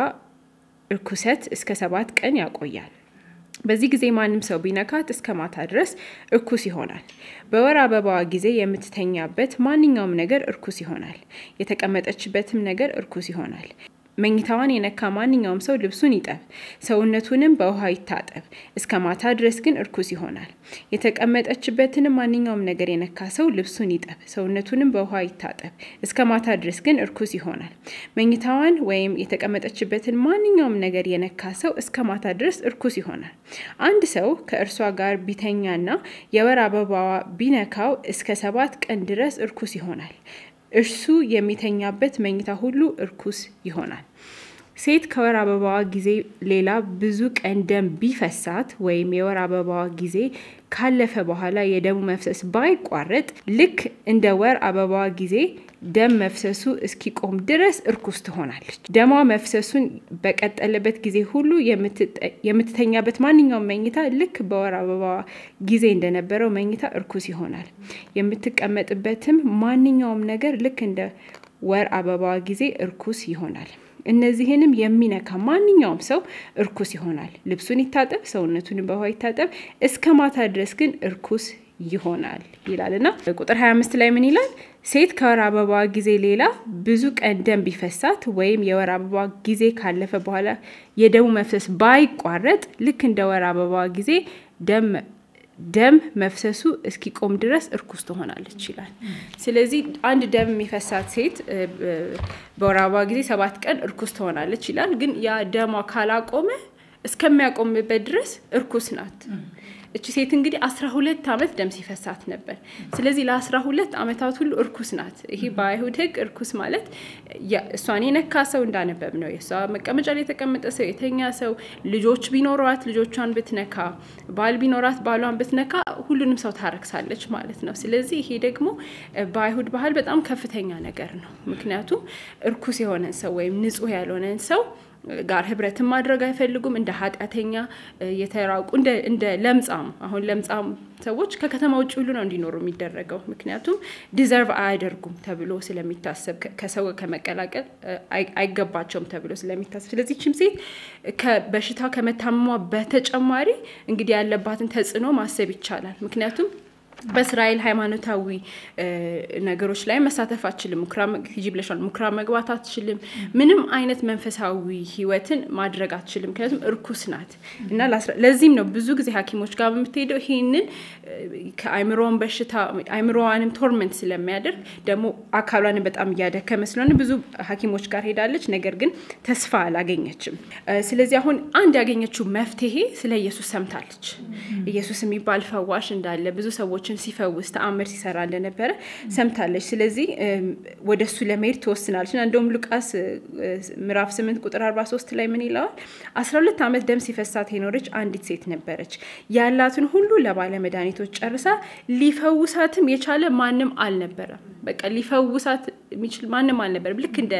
እርኩሰት እስከ ሰባት ቀን ያቆያል። በዚህ ጊዜ ማንም ሰው ቢነካት እስከ ማታ ድረስ እርኩስ ይሆናል። በወር አበባዋ ጊዜ የምትተኛበት ማንኛውም ነገር እርኩስ ይሆናል። የተቀመጠችበትም ነገር እርኩስ ይሆናል። መኝታዋን የነካ ማንኛውም ሰው ልብሱን ይጠብ፣ ሰውነቱንም በውሃ ይታጠብ፣ እስከ ማታ ድረስ ግን እርኩስ ይሆናል። የተቀመጠችበትንም ማንኛውም ነገር የነካ ሰው ልብሱን ይጠብ፣ ሰውነቱንም በውሃ ይታጠብ፣ እስከ ማታ ድረስ ግን እርኩስ ይሆናል። መኝታዋን ወይም የተቀመጠችበትን ማንኛውም ነገር የነካ ሰው እስከ ማታ ድረስ እርኩስ ይሆናል። አንድ ሰው ከእርሷ ጋር ቢተኛና የወር አበባዋ ቢነካው እስከ ሰባት ቀን ድረስ እርኩስ ይሆናል። እርሱ የሚተኛበት መኝታ ሁሉ እርኩስ ይሆናል። ሴት ከወር አበባዋ ጊዜ ሌላ ብዙ ቀን ደም ቢፈሳት ወይም የወር አበባዋ ጊዜ ካለፈ በኋላ የደሙ መፍሰስ ባይቋረጥ ልክ እንደ ወር አበባዋ ጊዜ ደም መፍሰሱ እስኪቆም ድረስ እርኩስ ትሆናለች። ደሟ መፍሰሱን በቀጠለበት ጊዜ ሁሉ የምትተኛበት ማንኛውም መኝታ ልክ በወር አበባዋ ጊዜ እንደነበረው መኝታ እርኩስ ይሆናል። የምትቀመጥበትም ማንኛውም ነገር ልክ እንደ ወር አበባዋ ጊዜ እርኩስ ይሆናል። እነዚህንም የሚነካ ማንኛውም ሰው እርኩስ ይሆናል። ልብሱን ይታጠብ፣ ሰውነቱን በውሃ ይታጠብ፣ እስከ ማታ ድረስ ግን እርኩስ ይሆናል ይላል እና ቁጥር 25 ላይ ምን ይላል? ሴት ከወር አበባ ጊዜ ሌላ ብዙ ቀን ደም ቢፈሳት ወይም የወር አበባ ጊዜ ካለፈ በኋላ የደሙ መፍሰስ ባይቋረጥ ልክ እንደ ወር አበባ ጊዜ ደም ደም መፍሰሱ እስኪቆም ድረስ እርኩስ ትሆናለች ይላል። ስለዚህ አንድ ደም የሚፈሳት ሴት በወር አበባ ጊዜ ሰባት ቀን እርኩስ ትሆናለች ይላል። ግን ያ ደሟ ካላቆመ እስከሚያቆምበት ድረስ እርኩስ ናት። እቺ ሴት እንግዲህ አስራ ሁለት ዓመት ደም ሲፈሳት ነበር። ስለዚህ ለአስራ ሁለት ዓመታት ሁሉ እርኩስ ናት። ይሄ በአይሁድ ሕግ እርኩስ ማለት እሷን የነካ ሰው እንዳነበብ ነው። የእሷ መቀመጫ ላይ የተቀመጠ ሰው፣ የተኛ ሰው፣ ልጆች ቢኖሯት ልጆቿን ብትነካ፣ ባል ቢኖራት ባሏን ብትነካ ሁሉንም ሰው ታረክሳለች ማለት ነው። ስለዚህ ይሄ ደግሞ በአይሁድ ባህል በጣም ከፍተኛ ነገር ነው። ምክንያቱም እርኩስ የሆነን ሰው ወይም ንጹሕ ያልሆነን ሰው ጋር ህብረትን ማድረግ አይፈልጉም። እንደ ኃጢአተኛ የተራቁ እንደ ለምጻም አሁን ለምጻም ሰዎች ከከተማ ውጭ ሁሉ ነው እንዲኖሩ የሚደረገው። ምክንያቱም ዲዘርቭ አያደርጉም ተብሎ ስለሚታሰብ ከሰው ከመቀላቀል አይገባቸውም ተብሎ ስለሚታሰብ፣ ስለዚህ ችም ሴት በሽታ ከመታመሟ በተጨማሪ እንግዲህ ያለባትን ተጽዕኖ ማሰብ ይቻላል። ምክንያቱም በእስራኤል ሃይማኖታዊ ነገሮች ላይ መሳተፍ አትችልም። ሂጂ ብለሻል። ምኩራብ መግባት አትችልም። ምንም አይነት መንፈሳዊ ህይወትን ማድረግ አትችልም። ምክንያቱም እርኩስ ናት እና ለዚህም ነው ብዙ ጊዜ ሐኪሞች ጋር በምትሄደው ይህንን ከአይምሮን በሽታ አይምሮዋንም ቶርመንት ስለሚያደርግ ደግሞ አካሏንም በጣም እያደከመ ስለሆነ ብዙ ሐኪሞች ጋር ሄዳለች። ነገር ግን ተስፋ አላገኘችም። ስለዚህ አሁን አንድ ያገኘችው መፍትሄ ስለ ኢየሱስ ሰምታለች። ኢየሱስ የሚባል ፈዋሽ እንዳለ ብዙ ሰዎች ሲፈውስ ተአምር ሲሰራ እንደነበረ ሰምታለች። ስለዚህ ወደ እሱ ለመሄድ ትወስናለች እና እንደውም ሉቃስ ምዕራፍ 8 ቁጥር 43 ላይ ምን ይለዋል? 12 ዓመት ደም ሲፈሳት የኖረች አንዲት ሴት ነበረች። ያላትን ሁሉ ለባለ መድኃኒቶች ጨርሳ ሊፈውሳትም የቻለ ማንም አልነበረም። በቃ ሊፈውሳት የሚችል ማንም አልነበረም። ልክ እንደ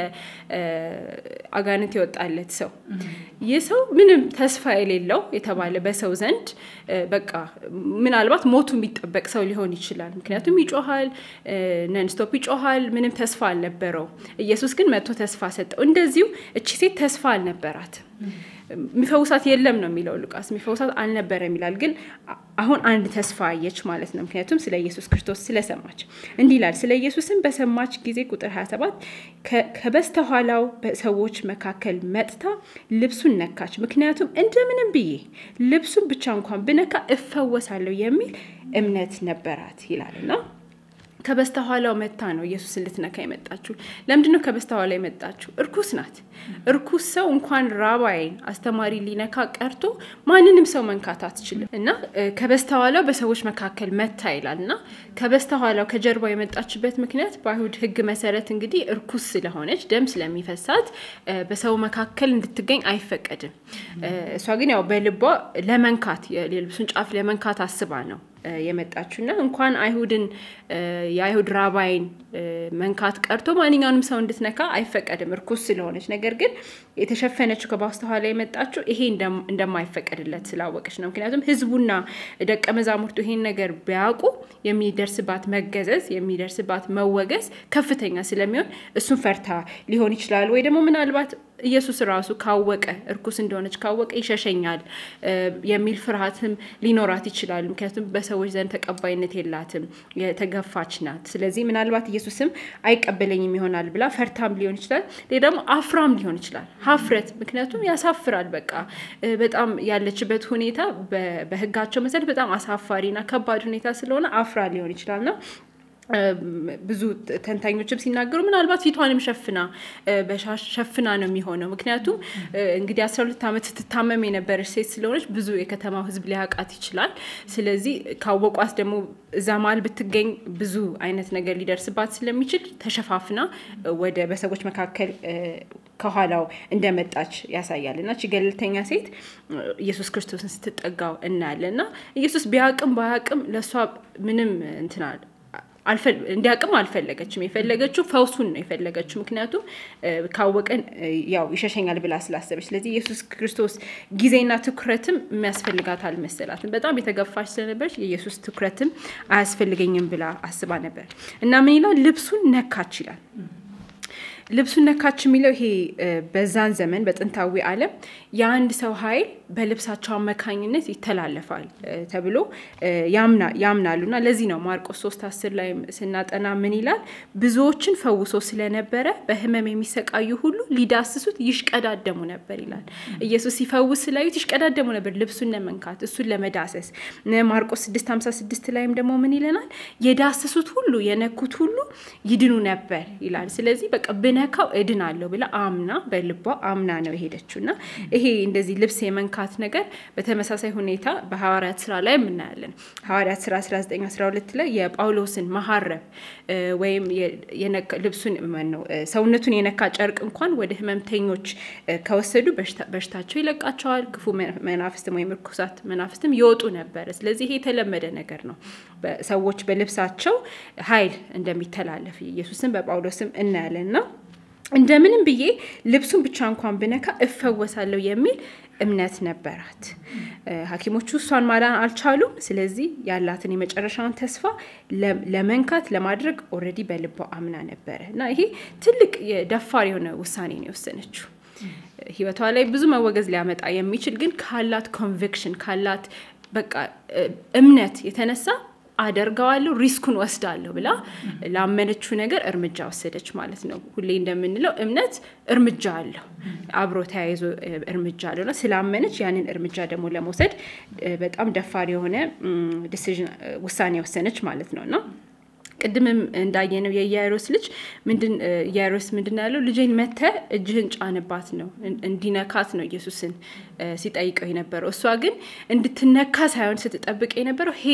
አጋንንት የወጣለት ሰው ይህ ሰው ምንም ተስፋ የሌለው የተባለ በሰው ዘንድ በቃ ምናልባት ሞቱ የሚጠበቅ ሰው ሊሆን ይችላል። ምክንያቱም ይጮሃል፣ ነንስቶፕ ይጮሃል፣ ምንም ተስፋ አልነበረው። ኢየሱስ ግን መጥቶ ተስፋ ሰጠው። እንደዚሁ እቺ ሴት ተስፋ አልነበራትም። የሚፈውሳት የለም ነው የሚለው ሉቃስ። የሚፈውሳት አልነበረም ይላል። ግን አሁን አንድ ተስፋ አየች ማለት ነው። ምክንያቱም ስለ ኢየሱስ ክርስቶስ ስለሰማች እንዲህ ይላል። ስለ ኢየሱስም በሰማች ጊዜ ቁጥር 27 ከበስተኋላው በሰዎች መካከል መጥታ ልብሱን ነካች። ምክንያቱም እንደምንም ብዬ ልብሱን ብቻ እንኳን ብነካ እፈወሳለሁ የሚል እምነት ነበራት ይላል እና ከበስተኋላው መታ ነው ኢየሱስን ልትነካ የመጣችው። ለምንድን ነው ከበስተኋላ የመጣችው? እርኩስ ናት። እርኩስ ሰው እንኳን ራባይን አስተማሪ ሊነካ ቀርቶ ማንንም ሰው መንካት አትችልም እና ከበስተኋላው በሰዎች መካከል መታ ይላል እና ከበስተኋላው ከጀርባው የመጣችበት ምክንያት በአይሁድ ሕግ መሰረት እንግዲህ እርኩስ ስለሆነች ደም ስለሚፈሳት በሰው መካከል እንድትገኝ አይፈቀድም። እሷ ግን ያው በልቧ ለመንካት የልብሱን ጫፍ ለመንካት አስባ ነው የመጣችው እና እንኳን አይሁድን የአይሁድ ራባይን መንካት ቀርቶ ማንኛውንም ሰው እንድትነካ አይፈቀድም እርኩስ ስለሆነች። ነገር ግን የተሸፈነችው ከበስተኋላ የመጣችው ይሄ እንደማይፈቀድለት ስላወቀች ነው። ምክንያቱም ህዝቡና ደቀ መዛሙርቱ ይሄን ነገር ቢያውቁ የሚደርስባት መገዘዝ፣ የሚደርስባት መወገዝ ከፍተኛ ስለሚሆን እሱን ፈርታ ሊሆን ይችላል ወይ ደግሞ ምናልባት ኢየሱስ ራሱ ካወቀ እርኩስ እንደሆነች ካወቀ ይሸሸኛል የሚል ፍርሃትም ሊኖራት ይችላል። ምክንያቱም በሰዎች ዘንድ ተቀባይነት የላትም፣ የተገፋች ናት። ስለዚህ ምናልባት ኢየሱስም አይቀበለኝም ይሆናል ብላ ፈርታም ሊሆን ይችላል። ሌላ ደግሞ አፍራም ሊሆን ይችላል። ሀፍረት፣ ምክንያቱም ያሳፍራል። በቃ በጣም ያለችበት ሁኔታ በህጋቸው መሰረት በጣም አሳፋሪና ከባድ ሁኔታ ስለሆነ አፍራ ሊሆን ይችላል ነው ብዙ ተንታኞችም ሲናገሩ ምናልባት ፊቷንም ሸፍና ሸፍና ነው የሚሆነው። ምክንያቱም እንግዲህ አስራ ሁለት ዓመት ስትታመም የነበረች ሴት ስለሆነች ብዙ የከተማው ሕዝብ ሊያውቃት ይችላል። ስለዚህ ካወቋት ደግሞ እዛ መሀል ብትገኝ ብዙ አይነት ነገር ሊደርስባት ስለሚችል ተሸፋፍና ወደ በሰዎች መካከል ከኋላው እንደመጣች ያሳያል እና ቺ ገለልተኛ ሴት ኢየሱስ ክርስቶስን ስትጠጋው እናያለን እና ኢየሱስ ቢያቅም ባያቅም ለእሷ ምንም እንትናል እንዲያቅም አልፈለገችም። የፈለገችው ፈውሱን ነው የፈለገችው። ምክንያቱም ካወቀን ያው ይሸሸኛል ብላ ስላሰበች። ስለዚህ ኢየሱስ ክርስቶስ ጊዜና ትኩረትም የሚያስፈልጋት አልመሰላትም። በጣም የተገፋች ስለነበረች የኢየሱስ ትኩረትም አያስፈልገኝም ብላ አስባ ነበር እና ምን ይላል? ልብሱን ነካች ይላል። ልብሱን ነካች የሚለው ይሄ በዛን ዘመን በጥንታዊ ዓለም የአንድ ሰው ኃይል በልብሳቸው አማካኝነት ይተላለፋል ተብሎ ያምናሉ እና ለዚህ ነው ማርቆስ ሶስት አስር ላይ ስናጠና ምን ይላል? ብዙዎችን ፈውሶ ስለነበረ በህመም የሚሰቃዩ ሁሉ ሊዳስሱት ይሽቀዳደሙ ነበር ይላል። ኢየሱስ ሲፈውስ ስላዩት ይሽቀዳደሙ ነበር ልብሱን ለመንካት እሱን ለመዳሰስ። ማርቆስ ስድስት ሀምሳ ስድስት ላይም ደግሞ ምን ይለናል? የዳሰሱት ሁሉ የነኩት ሁሉ ይድኑ ነበር ይላል። ስለዚህ በቃ ብነካው እድናለሁ ብላ አምና በልቧ አምና ነው የሄደችው እና ይሄ እንደዚህ ልብስ የመንካት ነገር በተመሳሳይ ሁኔታ በሐዋርያት ስራ ላይ የምናያለን። ሐዋርያት ስራ 1912 ላይ የጳውሎስን መሀረብ ወይም ልብሱን ነው ሰውነቱን የነካ ጨርቅ እንኳን ወደ ህመምተኞች ከወሰዱ በሽታቸው ይለቃቸዋል። ክፉ መናፍስትም ወይም ርኩሳት መናፍስትም ይወጡ ነበረ። ስለዚህ ይሄ የተለመደ ነገር ነው። ሰዎች በልብሳቸው ኃይል እንደሚተላለፍ ኢየሱስን በጳውሎስም እናያለን እና እንደምንም ብዬ ልብሱን ብቻ እንኳን ብነካ እፈወሳለሁ የሚል እምነት ነበራት። ሐኪሞቹ እሷን ማዳን አልቻሉም። ስለዚህ ያላትን የመጨረሻውን ተስፋ ለመንካት ለማድረግ ኦልሬዲ በልቧ አምና ነበረ እና ይሄ ትልቅ ደፋር የሆነ ውሳኔ ነው የወሰነችው። ህይወቷ ላይ ብዙ መወገዝ ሊያመጣ የሚችል ግን ካላት ኮንቪክሽን ካላት በቃ እምነት የተነሳ አደርገዋለሁ ሪስኩን ወስዳለሁ ብላ ላመነችው ነገር እርምጃ ወሰደች ማለት ነው። ሁሌ እንደምንለው እምነት እርምጃ አለው፣ አብሮ ተያይዞ እርምጃ አለው እና ስላመነች ያንን እርምጃ ደግሞ ለመውሰድ በጣም ደፋር የሆነ ዲሲዥን ውሳኔ ወሰነች ማለት ነው እና ቅድምም እንዳየነው የኢያይሮስ ልጅ ምንድን ኢያይሮስ ምንድን ያለው ልጄን መተ እጅህን ጫንባት ነው እንዲነካት ነው ኢየሱስን ሲጠይቀው የነበረው። እሷ ግን እንድትነካ ሳይሆን ስትጠብቅ የነበረው ሄዳ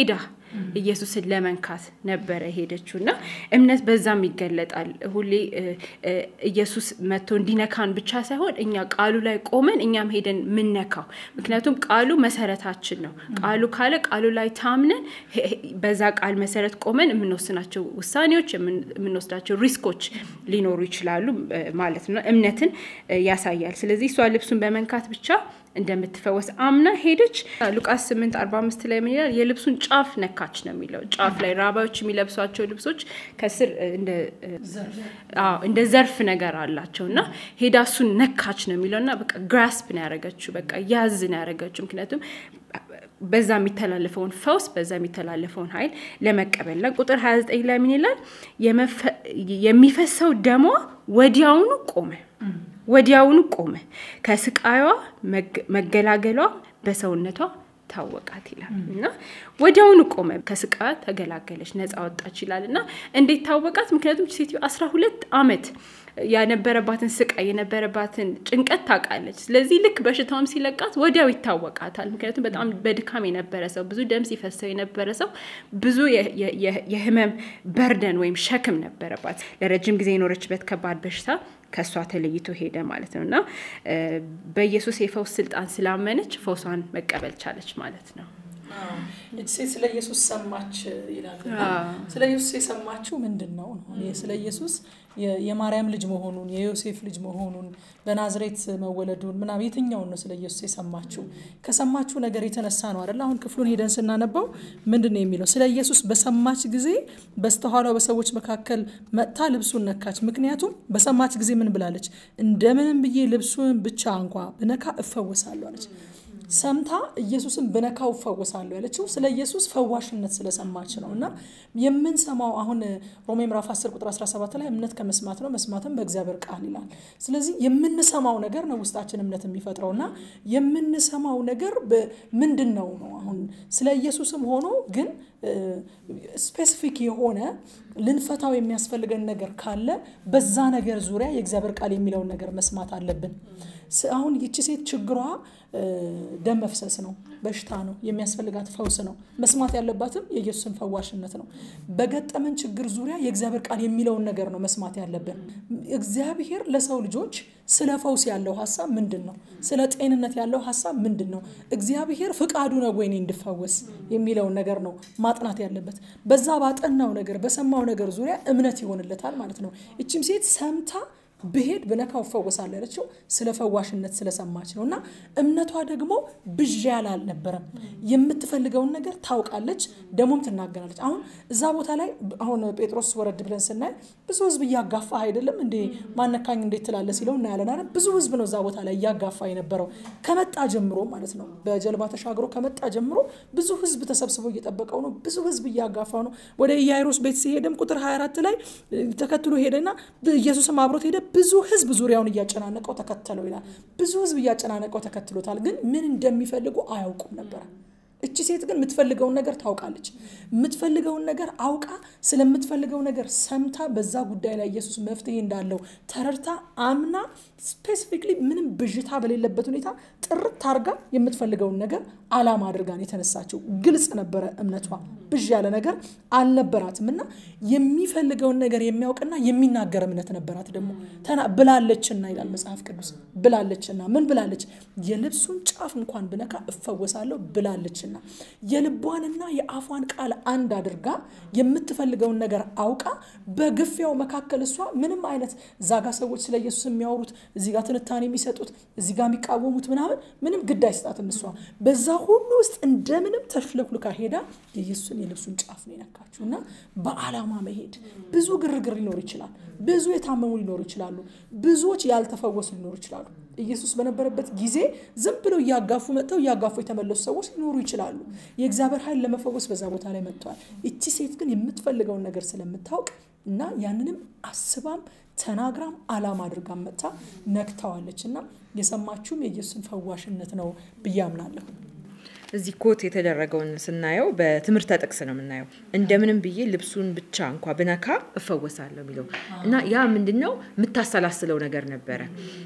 ኢየሱስን ለመንካት ነበረ ሄደችው እና እምነት በዛም ይገለጣል። ሁሌ ኢየሱስ መጥቶ እንዲነካን ብቻ ሳይሆን እኛ ቃሉ ላይ ቆመን እኛም ሄደን ምነካው። ምክንያቱም ቃሉ መሰረታችን ነው። ቃሉ ካለ ቃሉ ላይ ታምነን በዛ ቃል መሰረት ቆመን የምንወስናቸው ውሳኔዎች፣ የምንወስዳቸው ሪስኮች ሊኖሩ ይችላሉ ማለት ነው። እምነትን ያሳያል። ስለዚህ እሷ ልብሱን በመንካት ብቻ እንደምትፈወስ አምና ሄደች። ሉቃስ 8 45 ላይ ምን ይላል? የልብሱን ጫፍ ነካች ነው የሚለው። ጫፍ ላይ ራባዮች የሚለብሷቸው ልብሶች ከስር እንደ ዘርፍ ነገር አላቸው እና ሄዳ እሱን ነካች ነው የሚለው እና በቃ ግራስፕ ነው ያደረገችው፣ በቃ ያዝ ነው ያደረገችው። ምክንያቱም በዛ የሚተላለፈውን ፈውስ በዛ የሚተላለፈውን ኃይል ለመቀበል ና ቁጥር 29 ላይ ምን ይላል? የሚፈሰው ደሟ ወዲያውኑ ቆመ ወዲያውኑ ቆመ። ከስቃዩዋ መገላገሏ በሰውነቷ ታወቃት ይላል እና ወዲያውኑ ቆመ። ከስቃዩ ተገላገለች፣ ነፃ ወጣች ይላል እና እንዴት ታወቃት? ምክንያቱም ሴትዮ አስራ ሁለት ዓመት የነበረባትን ስቃይ የነበረባትን ጭንቀት ታውቃለች። ስለዚህ ልክ በሽታውም ሲለቃት ወዲያው ይታወቃታል። ምክንያቱም በጣም በድካም የነበረ ሰው፣ ብዙ ደም ሲፈሰው የነበረ ሰው፣ ብዙ የህመም በርደን ወይም ሸክም ነበረባት። ለረጅም ጊዜ የኖረችበት ከባድ በሽታ ከእሷ ተለይቶ ሄደ ማለት ነው እና በኢየሱስ የፈውስ ስልጣን ስላመነች ፈውሷን መቀበል ቻለች ማለት ነው። እች ሴት ስለ ኢየሱስ ሰማች ይላል። ስለ ኢየሱስ የሰማችው ምንድን ነው ነው? ስለ ኢየሱስ የማርያም ልጅ መሆኑን የዮሴፍ ልጅ መሆኑን በናዝሬት መወለዱን ምናምን የትኛውን ነው ስለ ኢየሱስ የሰማችው? ከሰማችው ነገር የተነሳ ነው አይደል? አሁን ክፍሉን ሄደን ስናነባው ምንድን ነው የሚለው? ስለ ኢየሱስ በሰማች ጊዜ በስተኋላው በሰዎች መካከል መጥታ ልብሱን ነካች። ምክንያቱም በሰማች ጊዜ ምን ብላለች? እንደምንም ብዬ ልብሱን ብቻ እንኳ ብነካ እፈወሳለሁ አለች። ሰምታ ኢየሱስን ብነካው እፈወሳለሁ ያለችው ስለ ኢየሱስ ፈዋሽነት ስለሰማች ነው። እና የምንሰማው አሁን ሮሜ ምዕራፍ 10 ቁጥር 17 ላይ እምነት ከመስማት ነው፣ መስማትም በእግዚአብሔር ቃል ይላል። ስለዚህ የምንሰማው ነገር ነው ውስጣችን እምነት የሚፈጥረው እና የምንሰማው ነገር ምንድን ነው ነው አሁን ስለ ኢየሱስም ሆኖ ግን ስፔሲፊክ የሆነ ልንፈታው የሚያስፈልገን ነገር ካለ በዛ ነገር ዙሪያ የእግዚአብሔር ቃል የሚለውን ነገር መስማት አለብን። አሁን ይቺ ሴት ችግሯ ደም መፍሰስ ነው፣ በሽታ ነው፣ የሚያስፈልጋት ፈውስ ነው። መስማት ያለባትም የኢየሱስን ፈዋሽነት ነው። በገጠመን ችግር ዙሪያ የእግዚአብሔር ቃል የሚለውን ነገር ነው መስማት ያለብን። እግዚአብሔር ለሰው ልጆች ስለ ፈውስ ያለው ሀሳብ ምንድን ነው? ስለ ጤንነት ያለው ሀሳብ ምንድን ነው? እግዚአብሔር ፍቃዱ ነው ወይ እኔ እንድፈወስ የሚለውን ነገር ነው ማጥናት ያለበት። በዛ ባጠናው ነገር በሰማው ነገር ዙሪያ እምነት ይሆንለታል ማለት ነው። እችም ሴት ሰምታ ብሄድ ብነካው እፈወሳለሁ ያለችው ስለ ፈዋሽነት ስለሰማች ነው። እና እምነቷ ደግሞ ብዥ ያለ አልነበረም። የምትፈልገውን ነገር ታውቃለች፣ ደግሞም ትናገራለች። አሁን እዛ ቦታ ላይ አሁን ጴጥሮስ ወረድ ብለን ስናይ ብዙ ሕዝብ እያጋፋ አይደለም እንዴ ማነካኝ እንዴት ትላለ ሲለው እናያለን አይደል? ብዙ ሕዝብ ነው እዛ ቦታ ላይ እያጋፋ የነበረው ከመጣ ጀምሮ ማለት ነው። በጀልባ ተሻግሮ ከመጣ ጀምሮ ብዙ ሕዝብ ተሰብስቦ እየጠበቀው ነው። ብዙ ሕዝብ እያጋፋው ነው። ወደ ኢያይሮስ ቤት ሲሄድም ቁጥር 24 ላይ ተከትሎ ሄደና ኢየሱስም አብሮት ሄደ ብዙ ህዝብ ዙሪያውን እያጨናነቀው ተከተለው ይላል። ብዙ ህዝብ እያጨናነቀው ተከትሎታል፣ ግን ምን እንደሚፈልጉ አያውቁም ነበረ። እቺ ሴት ግን የምትፈልገውን ነገር ታውቃለች። የምትፈልገውን ነገር አውቃ ስለምትፈልገው ነገር ሰምታ በዛ ጉዳይ ላይ ኢየሱስ መፍትሄ እንዳለው ተረድታ አምና ስፔሲፊክሊ ምንም ብዥታ በሌለበት ሁኔታ ጥርት አርጋ የምትፈልገውን ነገር አላማ አድርጋን የተነሳችው ግልጽ ነበረ እምነቷ። ብዥ ያለ ነገር አልነበራትም እና የሚፈልገውን ነገር የሚያውቅና የሚናገር እምነት ነበራት። ደግሞ ብላለችና ይላል መጽሐፍ ቅዱስ ብላለችና ምን ብላለች? የልብሱን ጫፍ እንኳን ብነካ እፈወሳለሁ ብላለችና የልቧንና የአፏን ቃል አንድ አድርጋ የምትፈልገውን ነገር አውቃ በግፊያው መካከል እሷ ምንም አይነት እዛ ጋ ሰዎች ስለ ኢየሱስ የሚያወሩት እዚህ ጋር ትንታኔ የሚሰጡት እዚህ ጋር የሚቃወሙት ምናምን ምንም ግድ አይሰጣትም። እሷ በዛ ሁሉ ውስጥ እንደምንም ተሽለኩልካ ሄዳ የኢየሱስን የልብሱን ጫፍ ነው የነካችው እና በዓላማ መሄድ ብዙ ግርግር ሊኖር ይችላል። ብዙ የታመሙ ሊኖሩ ይችላሉ። ብዙዎች ያልተፈወሱ ሊኖሩ ይችላሉ። ኢየሱስ በነበረበት ጊዜ ዝም ብለው እያጋፉ መጥተው እያጋፉ የተመለሱ ሰዎች ሊኖሩ ይችላሉ። የእግዚአብሔር ኃይል ለመፈወስ በዛ ቦታ ላይ መጥተዋል። እቺ ሴት ግን የምትፈልገውን ነገር ስለምታውቅ እና ያንንም አስባም ተናግራም አላማ አድርጋ መጥታ ነክተዋለች እና የሰማችሁም የኢየሱስን ፈዋሽነት ነው ብዬ አምናለሁ። እዚህ ኮት የተደረገውን ስናየው በትምህርተ ጥቅስ ነው የምናየው። እንደምንም ብዬ ልብሱን ብቻ እንኳ ብነካ እፈወሳለሁ የሚለው እና ያ ምንድን ነው የምታሰላስለው ነገር ነበረ።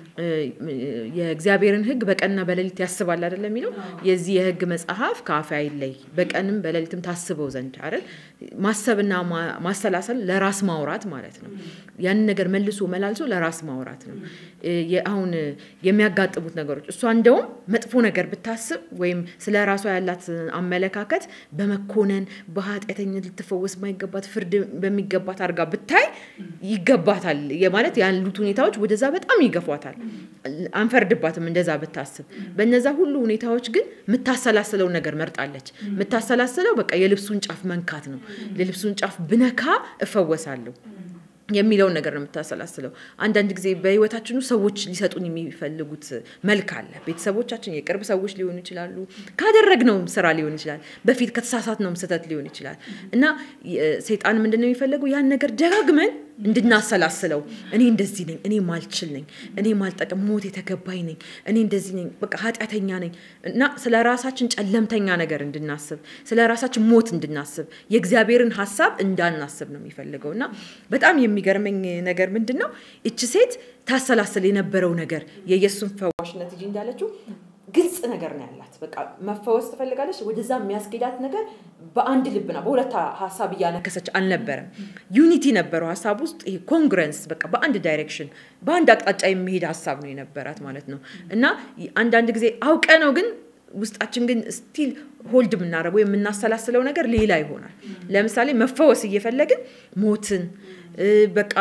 የእግዚአብሔርን ሕግ በቀንና በሌሊት ያስባል አይደለም የሚለው የዚህ የሕግ መጽሐፍ ከአፌ አይለይ በቀንም በሌሊትም ታስበው ዘንድ አይደል። ማሰብና ማሰላሰል ለራስ ማውራት ማለት ነው። ያንን ነገር መልሶ መላልሶ ለራስ ማውራት ነው። አሁን የሚያጋጥሙት ነገሮች እሷ እንደውም መጥፎ ነገር ብታስብ ወይም ስለ ራሷ ያላት አመለካከት በመኮነን በኃጢአተኝነት ልትፈወስ የማይገባት ፍርድ በሚገባት አድርጋ ብታይ ይገባታል ማለት ያሉት ሁኔታዎች ወደዛ በጣም ይገፏታል። አንፈርድባትም እንደዛ ብታስብ። በነዛ ሁሉ ሁኔታዎች ግን የምታሰላስለውን ነገር መርጣለች። የምታሰላስለው በቃ የልብሱን ጫፍ መንካት ነው። የልብሱን ጫፍ ብነካ እፈወሳለሁ የሚለውን ነገር ነው የምታሰላስለው። አንዳንድ ጊዜ በህይወታችን ውስጥ ሰዎች ሊሰጡን የሚፈልጉት መልክ አለ። ቤተሰቦቻችን፣ የቅርብ ሰዎች ሊሆኑ ይችላሉ። ካደረግነውም ስራ ሊሆን ይችላል። በፊት ከተሳሳትነውም ስህተት ሊሆን ይችላል እና ሰይጣን ምንድን ነው የሚፈለገው ያን ነገር ደጋግመን እንድናሰላስለው እኔ እንደዚህ ነኝ፣ እኔ ማልችል ነኝ፣ እኔ ማልጠቅም፣ ሞት የተገባኝ ነኝ፣ እኔ እንደዚህ ነኝ፣ በቃ ኃጢአተኛ ነኝ እና ስለ ራሳችን ጨለምተኛ ነገር እንድናስብ፣ ስለ ራሳችን ሞት እንድናስብ፣ የእግዚአብሔርን ሀሳብ እንዳናስብ ነው የሚፈልገው እና በጣም የሚገርመኝ ነገር ምንድን ነው እች ሴት ታሰላስል የነበረው ነገር የኢየሱስን ፈዋሽነት እንጂ እንዳለችው ግልጽ ነገር ነው ያላት። በቃ መፈወስ ትፈልጋለች። ወደዛ የሚያስኬዳት ነገር በአንድ ልብና በሁለት ሀሳብ እያነከሰች አልነበረም። ዩኒቲ ነበረው ሀሳብ ውስጥ ይሄ ኮንግረንስ፣ በቃ በአንድ ዳይሬክሽን በአንድ አቅጣጫ የሚሄድ ሀሳብ ነው የነበራት ማለት ነው እና አንዳንድ ጊዜ አውቀ ነው ግን ውስጣችን ግን ስቲል ሆልድ የምናደርገው የምናሰላስለው ነገር ሌላ ይሆናል። ለምሳሌ መፈወስ እየፈለግን ሞትን በቃ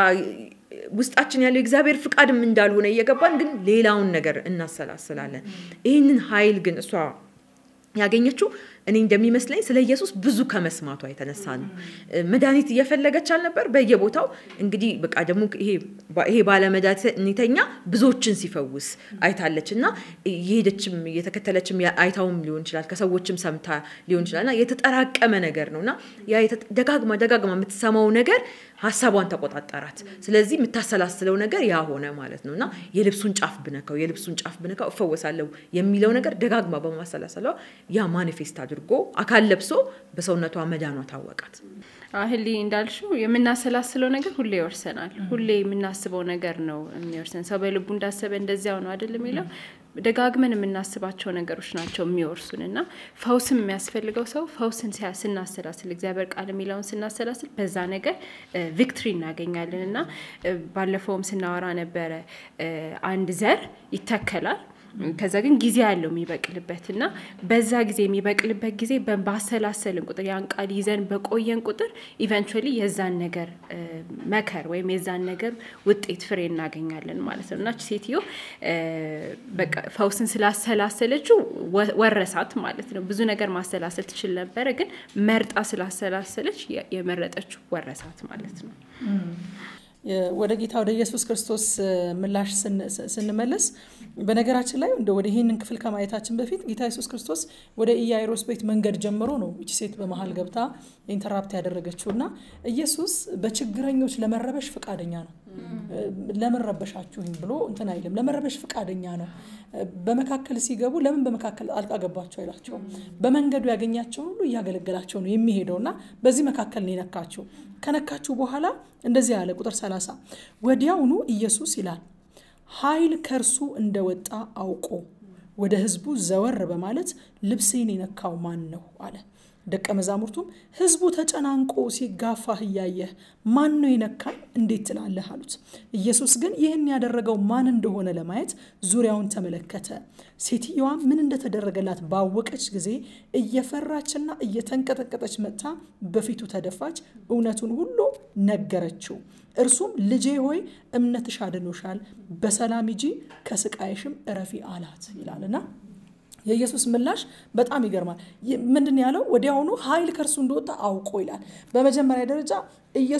ውስጣችን ያለው የእግዚአብሔር ፍቃድም እንዳልሆነ እየገባን ግን ሌላውን ነገር እናሰላስላለን። ይህንን ኃይል ግን እሷ ያገኘችው እኔ እንደሚመስለኝ ስለ ኢየሱስ ብዙ ከመስማቷ የተነሳ ነው። መድኃኒት እየፈለገች አልነበር በየቦታው እንግዲህ በቃ ደግሞ ይሄ ባለመድኃኒተኛ ብዙዎችን ሲፈውስ አይታለች እና የሄደችም የተከተለችም አይታውም ሊሆን ይችላል ከሰዎችም ሰምታ ሊሆን ይችላል እና የተጠራቀመ ነገር ነው እና ያ ደጋግማ ደጋግማ የምትሰማው ነገር ሀሳቧን ተቆጣጠራት። ስለዚህ የምታሰላስለው ነገር ያ ሆነ ማለት ነው እና የልብሱን ጫፍ ብነካው የልብሱን ጫፍ ብነካው እፈወሳለሁ የሚለው ነገር ደጋግማ በማሰላሰሏ ያ ማኒፌስት አድርጎ አካል ለብሶ በሰውነቷ መዳኗ ታወቃት። አህሊ እንዳልሽው የምናሰላስለው ነገር ሁሌ ይወርሰናል። ሁሌ የምናስበው ነገር ነው የሚወርሰን። ሰው በልቡ እንዳሰበ እንደዚያው ነው አይደል የሚለው ደጋግመን የምናስባቸው ነገሮች ናቸው የሚወርሱን እና ፈውስም የሚያስፈልገው ሰው ፈውስን ስናሰላስል እግዚአብሔር ቃል የሚለውን ስናሰላስል በዛ ነገር ቪክትሪ እናገኛለን እና ባለፈውም ስናወራ ነበረ አንድ ዘር ይተከላል ከዛ ግን ጊዜ ያለው የሚበቅልበት እና በዛ ጊዜ የሚበቅልበት ጊዜ ባሰላሰልን ቁጥር ያን ቃል ይዘን በቆየን ቁጥር ኢቨንቹዋሊ የዛን ነገር መከር ወይም የዛን ነገር ውጤት ፍሬ እናገኛለን ማለት ነው እና ሴትዮ በቃ ፈውስን ስላሰላሰለችው ወረሳት ማለት ነው። ብዙ ነገር ማሰላሰል ትችል ነበረ፣ ግን መርጣ ስላሰላሰለች የመረጠችው ወረሳት ማለት ነው። ወደ ጌታ ወደ ኢየሱስ ክርስቶስ ምላሽ ስንመለስ በነገራችን ላይ እንደ ወደ ይህንን ክፍል ከማየታችን በፊት ጌታ ኢየሱስ ክርስቶስ ወደ ኢያይሮስ ቤት መንገድ ጀምሮ ነው እቺ ሴት በመሀል ገብታ ኢንተራፕት ያደረገችው እና ኢየሱስ በችግረኞች ለመረበሽ ፈቃደኛ ነው። ለምን ረበሻችሁኝ ብሎ እንትን አይልም። ለመረበሽ ፈቃደኛ ነው። በመካከል ሲገቡ ለምን በመካከል አልቃ ገባቸው አይላቸውም። በመንገዱ ያገኛቸው ሁሉ እያገለገላቸው ነው የሚሄደው እና በዚህ መካከል ነው የነካችው። ከነካችሁ በኋላ እንደዚህ ያለ ቁጥር ሰላሳ ወዲያውኑ ኢየሱስ ይላል ኃይል ከእርሱ እንደወጣ አውቆ ወደ ሕዝቡ ዘወር በማለት ልብሴን የነካው ማን ነው አለ። ደቀ መዛሙርቱም ሕዝቡ ተጨናንቆ ሲጋፋህ እያየህ ማን ነው የነካኝ እንዴት ትላለህ አሉት። ኢየሱስ ግን ይህን ያደረገው ማን እንደሆነ ለማየት ዙሪያውን ተመለከተ። ሴትየዋ ምን እንደተደረገላት ባወቀች ጊዜ እየፈራችና እየተንቀጠቀጠች መጥታ በፊቱ ተደፋች፣ እውነቱን ሁሉ ነገረችው። እርሱም ልጄ ሆይ እምነትሽ አድኖሻል፣ በሰላም ሂጂ፣ ከስቃይሽም እረፊ አላት ይላልና የኢየሱስ ምላሽ በጣም ይገርማል። ምንድን ያለው? ወዲያውኑ ኃይል ከእርሱ እንደወጣ አውቆ ይላል። በመጀመሪያ ደረጃ ኢየሱስ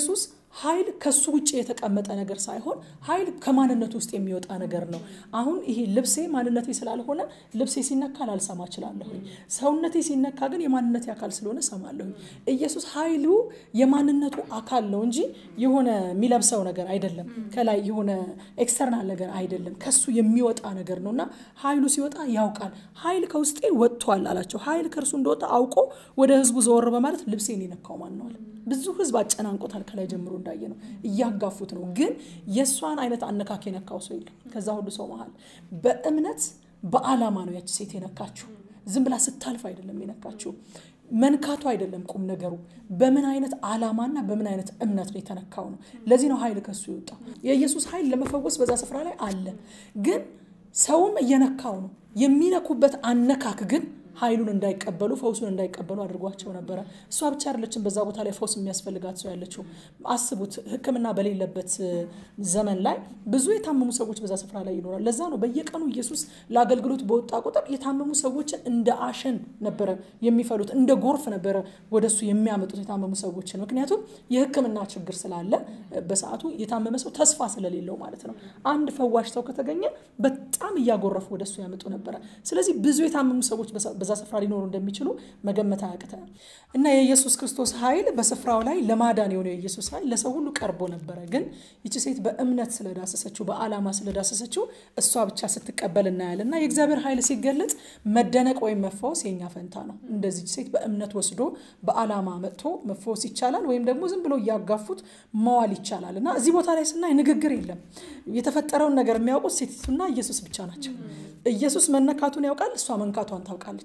ኃይል ከሱ ውጭ የተቀመጠ ነገር ሳይሆን ኃይል ከማንነቱ ውስጥ የሚወጣ ነገር ነው። አሁን ይሄ ልብሴ ማንነቴ ስላልሆነ ልብሴ ሲነካ ላልሰማ እችላለሁኝ። ሰውነቴ ሲነካ ግን የማንነቴ አካል ስለሆነ ሰማለሁኝ። ኢየሱስ ኃይሉ የማንነቱ አካል ነው እንጂ የሆነ የሚለብሰው ነገር አይደለም። ከላይ የሆነ ኤክስተርናል ነገር አይደለም። ከሱ የሚወጣ ነገር ነው እና ኃይሉ ሲወጣ ያውቃል። ኃይል ከውስጤ ወጥቷል አላቸው። ኃይል ከእርሱ እንደወጣ አውቆ ወደ ህዝቡ ዘወር በማለት ልብሴን የነካው ማን ነው አለ። ብዙ ህዝብ አጨናንቆታል። ከላይ ጀምሮ እንዳየ ነው እያጋፉት ነው። ግን የእሷን አይነት አነካክ የነካው ሰው የለም። ከዛ ሁሉ ሰው መሀል በእምነት በአላማ ነው ያቺ ሴት የነካችው። ዝም ብላ ስታልፍ አይደለም የነካችው። መንካቱ አይደለም ቁም ነገሩ፣ በምን አይነት አላማና በምን አይነት እምነት ነው የተነካው ነው። ለዚህ ነው ኃይል ከሱ የወጣው። የኢየሱስ ኃይል ለመፈወስ በዛ ስፍራ ላይ አለ። ግን ሰውም እየነካው ነው። የሚነኩበት አነካክ ግን ኃይሉን እንዳይቀበሉ ፈውሱን እንዳይቀበሉ አድርጓቸው ነበረ። እሷ ብቻ አይደለችም በዛ ቦታ ላይ ፈውስ የሚያስፈልጋት ሰው ያለችው። አስቡት፣ ሕክምና በሌለበት ዘመን ላይ ብዙ የታመሙ ሰዎች በዛ ስፍራ ላይ ይኖራል። ለዛ ነው በየቀኑ ኢየሱስ ለአገልግሎት በወጣ ቁጥር የታመሙ ሰዎችን እንደ አሸን ነበረ የሚፈሉት፣ እንደ ጎርፍ ነበረ ወደሱ የሚያመጡት የታመሙ ሰዎችን። ምክንያቱም የሕክምና ችግር ስላለ በሰዓቱ የታመመ ሰው ተስፋ ስለሌለው ማለት ነው። አንድ ፈዋሽ ሰው ከተገኘ በጣም እያጎረፉ ወደሱ ያመጡ ነበረ። ስለዚህ ብዙ የታመሙ ሰዎች በዛ ስፍራ ሊኖሩ እንደሚችሉ መገመት አያቅተንም እና የኢየሱስ ክርስቶስ ኃይል በስፍራው ላይ ለማዳን የሆነው የኢየሱስ ኃይል ለሰው ሁሉ ቀርቦ ነበረ። ግን ይቺ ሴት በእምነት ስለዳሰሰችው፣ በዓላማ ስለዳሰሰችው እሷ ብቻ ስትቀበል እናያለን እና የእግዚአብሔር ኃይል ሲገለጥ መደነቅ ወይም መፈወስ የኛ ፈንታ ነው። እንደዚህ ሴት በእምነት ወስዶ በዓላማ መጥቶ መፈወስ ይቻላል፣ ወይም ደግሞ ዝም ብሎ እያጋፉት መዋል ይቻላል እና እዚህ ቦታ ላይ ስናይ ንግግር የለም። የተፈጠረውን ነገር የሚያውቁት ሴቲቱና ኢየሱስ ብቻ ናቸው። ኢየሱስ መነካቱን ያውቃል፣ እሷ መንካቷን ታውቃለች።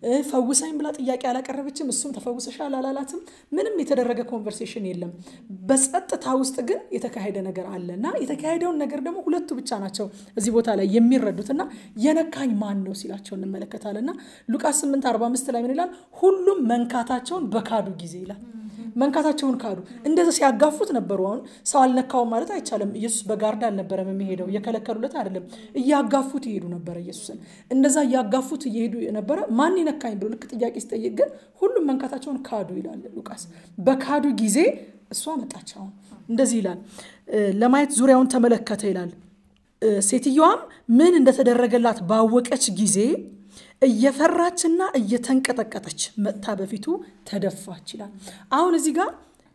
ፈውሳኝ ብላ ጥያቄ አላቀረበችም፣ እሱም ተፈውሰሻል አላላትም። ምንም የተደረገ ኮንቨርሴሽን የለም። በጸጥታ ውስጥ ግን የተካሄደ ነገር አለ እና የተካሄደውን ነገር ደግሞ ሁለቱ ብቻ ናቸው እዚህ ቦታ ላይ የሚረዱት እና የነካኝ ማን ነው ሲላቸው እንመለከታለን እና ሉቃስ 8 45 ላይ ምን ይላል? ሁሉም መንካታቸውን በካዱ ጊዜ ይላል። መንካታቸውን ካዱ። እንደዚ ሲያጋፉት ነበሩ። አሁን ሰው አልነካውም ማለት አይቻልም። ኢየሱስ በጋርዳ አልነበረም የሚሄደው፣ እየከለከሉለት አይደለም፣ እያጋፉት ይሄዱ ነበረ። ኢየሱስን እንደዛ እያጋፉት እየሄዱ ነበረ። ማን ይነካኝ ብሎ ልክ ጥያቄ ሲጠይቅ ግን ሁሉም መንካታቸውን ካዱ ይላል ሉቃስ። በካዱ ጊዜ እሷ መጣች። አሁን እንደዚህ ይላል፣ ለማየት ዙሪያውን ተመለከተ ይላል። ሴትየዋም ምን እንደተደረገላት ባወቀች ጊዜ እየፈራችና እየተንቀጠቀጠች መጥታ በፊቱ ተደፋች ይላል። አሁን እዚህ ጋር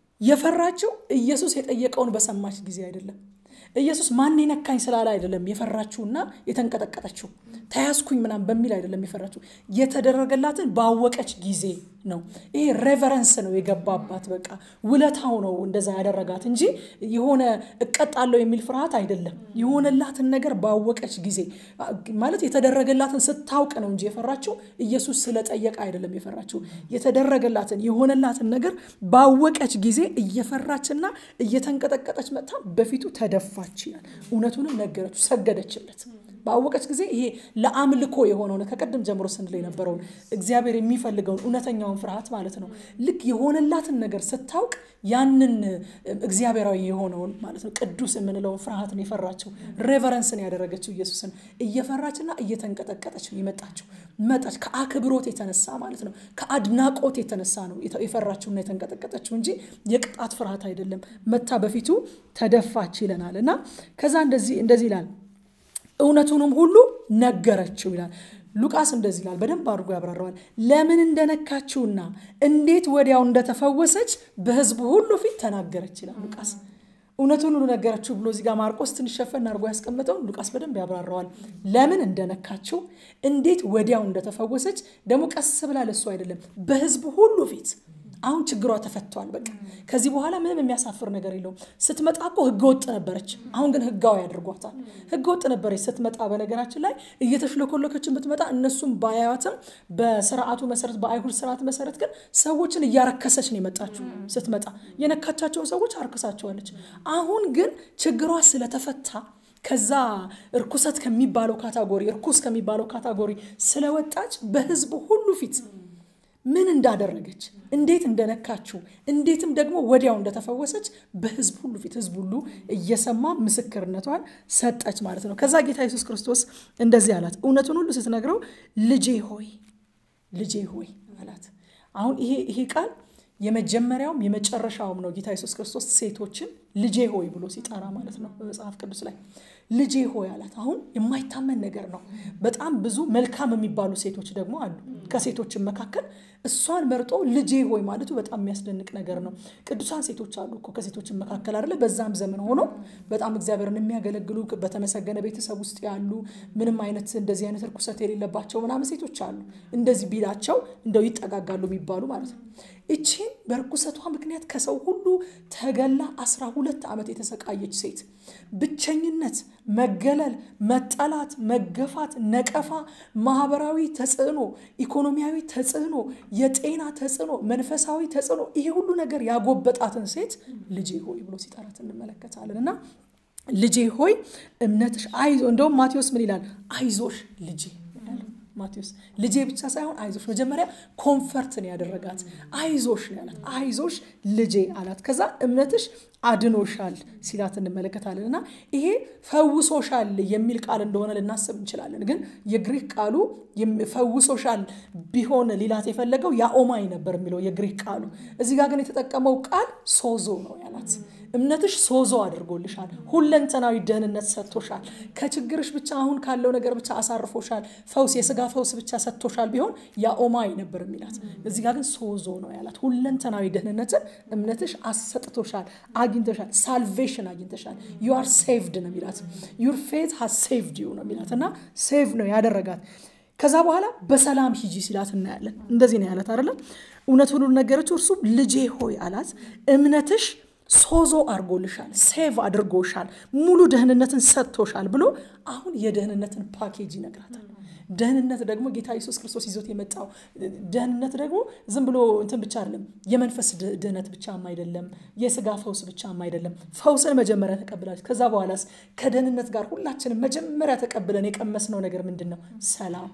የፈራችው ኢየሱስ የጠየቀውን በሰማች ጊዜ አይደለም። ኢየሱስ ማን ነካኝ ስላለ አይደለም የፈራችውና የተንቀጠቀጠችው ተያዝኩኝ ምናምን በሚል አይደለም የፈራችው የተደረገላትን ባወቀች ጊዜ ነው። ይሄ ሬቨረንስ ነው የገባባት። በቃ ውለታው ነው እንደዛ ያደረጋት እንጂ የሆነ እቀጣለሁ የሚል ፍርሃት አይደለም። የሆነላትን ነገር ባወቀች ጊዜ ማለት የተደረገላትን ስታውቅ ነው እንጂ የፈራችው ኢየሱስ ስለጠየቀ አይደለም የፈራችው። የተደረገላትን የሆነላትን ነገር ባወቀች ጊዜ እየፈራችና እየተንቀጠቀጠች መጥታ በፊቱ ተደፋች ይላል። እውነቱንም ነገረችው፣ ሰገደችለት። ባወቀች ጊዜ ይሄ ለአምልኮ የሆነውን ከቀደም ጀምሮ ስንል የነበረውን እግዚአብሔር የሚፈልገውን እውነተኛውን ፍርሃት ማለት ነው። ልክ የሆነላትን ነገር ስታውቅ ያንን እግዚአብሔራዊ የሆነውን ማለት ነው ቅዱስ የምንለውን ፍርሃት ነው የፈራችው። ሬቨረንስን ያደረገችው ኢየሱስን እየፈራችና እየተንቀጠቀጠች ነው የመጣችው። መጣች ከአክብሮት የተነሳ ማለት ነው፣ ከአድናቆት የተነሳ ነው የፈራችውና የተንቀጠቀጠችው እንጂ የቅጣት ፍርሃት አይደለም። መታ በፊቱ ተደፋች ይለናል እና ከዛ እንደዚህ ይላል እውነቱንም ሁሉ ነገረችው ይላል። ሉቃስ እንደዚህ ይላል፣ በደንብ አድርጎ ያብራረዋል። ለምን እንደነካችውና እንዴት ወዲያው እንደተፈወሰች በሕዝቡ ሁሉ ፊት ተናገረች ይላል ሉቃስ። እውነቱን ሁሉ ነገረችው ብሎ እዚህ ጋር ማርቆስ ትንሽ ሸፈን አድርጎ ያስቀምጠው፣ ሉቃስ በደንብ ያብራረዋል። ለምን እንደነካችው እንዴት ወዲያው እንደተፈወሰች ደግሞ ቀስ ብላ ለሱ አይደለም በሕዝቡ ሁሉ ፊት አሁን ችግሯ ተፈቷል። በቃ ከዚህ በኋላ ምንም የሚያሳፍር ነገር የለውም። ስትመጣ እኮ ህገ ወጥ ነበረች። አሁን ግን ህጋዊ አድርጓታል። ህገ ወጥ ነበረች ስትመጣ። በነገራችን ላይ እየተሽለኮለከችን ብትመጣ እነሱም ባያዋትም በስርዓቱ መሰረት በአይሁድ ስርዓት መሰረት ግን ሰዎችን እያረከሰች ነው የመጣችው። ስትመጣ የነካቻቸውን ሰዎች አርክሳቸዋለች። አሁን ግን ችግሯ ስለተፈታ ከዛ እርኩሰት ከሚባለው ካታጎሪ እርኩስ ከሚባለው ካታጎሪ ስለወጣች በህዝቡ ሁሉ ፊት ምን እንዳደረገች እንዴት እንደነካችው እንዴትም ደግሞ ወዲያው እንደተፈወሰች በህዝብ ሁሉ ፊት ህዝብ ሁሉ እየሰማ ምስክርነቷን ሰጠች ማለት ነው። ከዛ ጌታ ኢየሱስ ክርስቶስ እንደዚህ አላት። እውነቱን ሁሉ ስትነግረው ልጄ ሆይ ልጄ ሆይ አላት። አሁን ይሄ ይሄ ቃል የመጀመሪያውም የመጨረሻውም ነው ጌታ ኢየሱስ ክርስቶስ ሴቶችን ልጄ ሆይ ብሎ ሲጠራ ማለት ነው በመጽሐፍ ቅዱስ ላይ ልጄ ሆይ አላት አሁን የማይታመን ነገር ነው በጣም ብዙ መልካም የሚባሉ ሴቶች ደግሞ አሉ ከሴቶችን መካከል እሷን መርጦ ልጄ ሆይ ማለቱ በጣም የሚያስደንቅ ነገር ነው ቅዱሳን ሴቶች አሉ እኮ ከሴቶችን መካከል አይደለ በዛም ዘመን ሆኖ በጣም እግዚአብሔርን የሚያገለግሉ በተመሰገነ ቤተሰብ ውስጥ ያሉ ምንም አይነት እንደዚህ አይነት እርኩሰት የሌለባቸው ምናምን ሴቶች አሉ እንደዚህ ቢላቸው እንደው ይጠጋጋሉ የሚባሉ ማለት ነው እቺን በርኩሰቷ ምክንያት ከሰው ሁሉ ተገላ አስራ ሁለት ዓመት የተሰቃየች ሴት ብቸኝነት መገለል መጠላት መገፋት ነቀፋ ማህበራዊ ተጽዕኖ ኢኮኖሚያዊ ተጽዕኖ የጤና ተጽዕኖ መንፈሳዊ ተጽዕኖ ይሄ ሁሉ ነገር ያጎበጣትን ሴት ልጄ ሆይ ብሎ ሲጠራት እንመለከታለን እና ልጄ ሆይ እምነትሽ አይዞ እንደውም ማቴዎስ ምን ይላል አይዞሽ ልጄ ማቴዎስ ልጄ ብቻ ሳይሆን አይዞሽ መጀመሪያ ኮንፈርትን ያደረጋት አይዞሽ ነው ያላት አይዞሽ ልጄ አላት ከዛ እምነትሽ አድኖሻል ሲላት እንመለከታለን እና ይሄ ፈውሶሻል የሚል ቃል እንደሆነ ልናስብ እንችላለን ግን የግሪክ ቃሉ ፈውሶሻል ቢሆን ሊላት የፈለገው ያኦማይ ነበር የሚለው የግሪክ ቃሉ እዚህ ጋር ግን የተጠቀመው ቃል ሶዞ ነው ያላት እምነትሽ ሶዞ አድርጎልሻል ሁለንተናዊ ደህንነት ሰጥቶሻል ከችግርሽ ብቻ አሁን ካለው ነገር ብቻ አሳርፎሻል ፈውስ የስጋ ፈውስ ብቻ ሰጥቶሻል ቢሆን ያኦማይ ነበር የሚላት እዚህ ጋር ግን ሶዞ ነው ያላት ሁለንተናዊ ደህንነትን እምነትሽ አሰጥቶሻል አግኝተሻል ሳልቬሽን አግኝተሻል ዩ አር ሴቭድ ነው የሚላት ዩር ፌት ሃዝ ሴቭድ ዩ ነው የሚላት እና ሴቭ ነው ያደረጋት ከዛ በኋላ በሰላም ሂጂ ሲላት እናያለን እንደዚህ ነው ያላት አይደለም እውነት ሁሉ ነገረችው እርሱ ልጄ ሆይ አላት እምነትሽ ሶዞ አድርጎልሻል ሴቭ አድርጎሻል ሙሉ ደህንነትን ሰጥቶሻል ብሎ አሁን የደህንነትን ፓኬጅ ይነግራታል ደህንነት ደግሞ ጌታ ኢየሱስ ክርስቶስ ይዞት የመጣው ደህንነት ደግሞ ዝም ብሎ እንትን ብቻ አይደለም የመንፈስ ድህነት ብቻም አይደለም የስጋ ፈውስ ብቻም አይደለም ፈውስን መጀመሪያ ተቀብላለች ከዛ በኋላስ ከደህንነት ጋር ሁላችንም መጀመሪያ ተቀብለን የቀመስነው ነገር ምንድን ነው ሰላም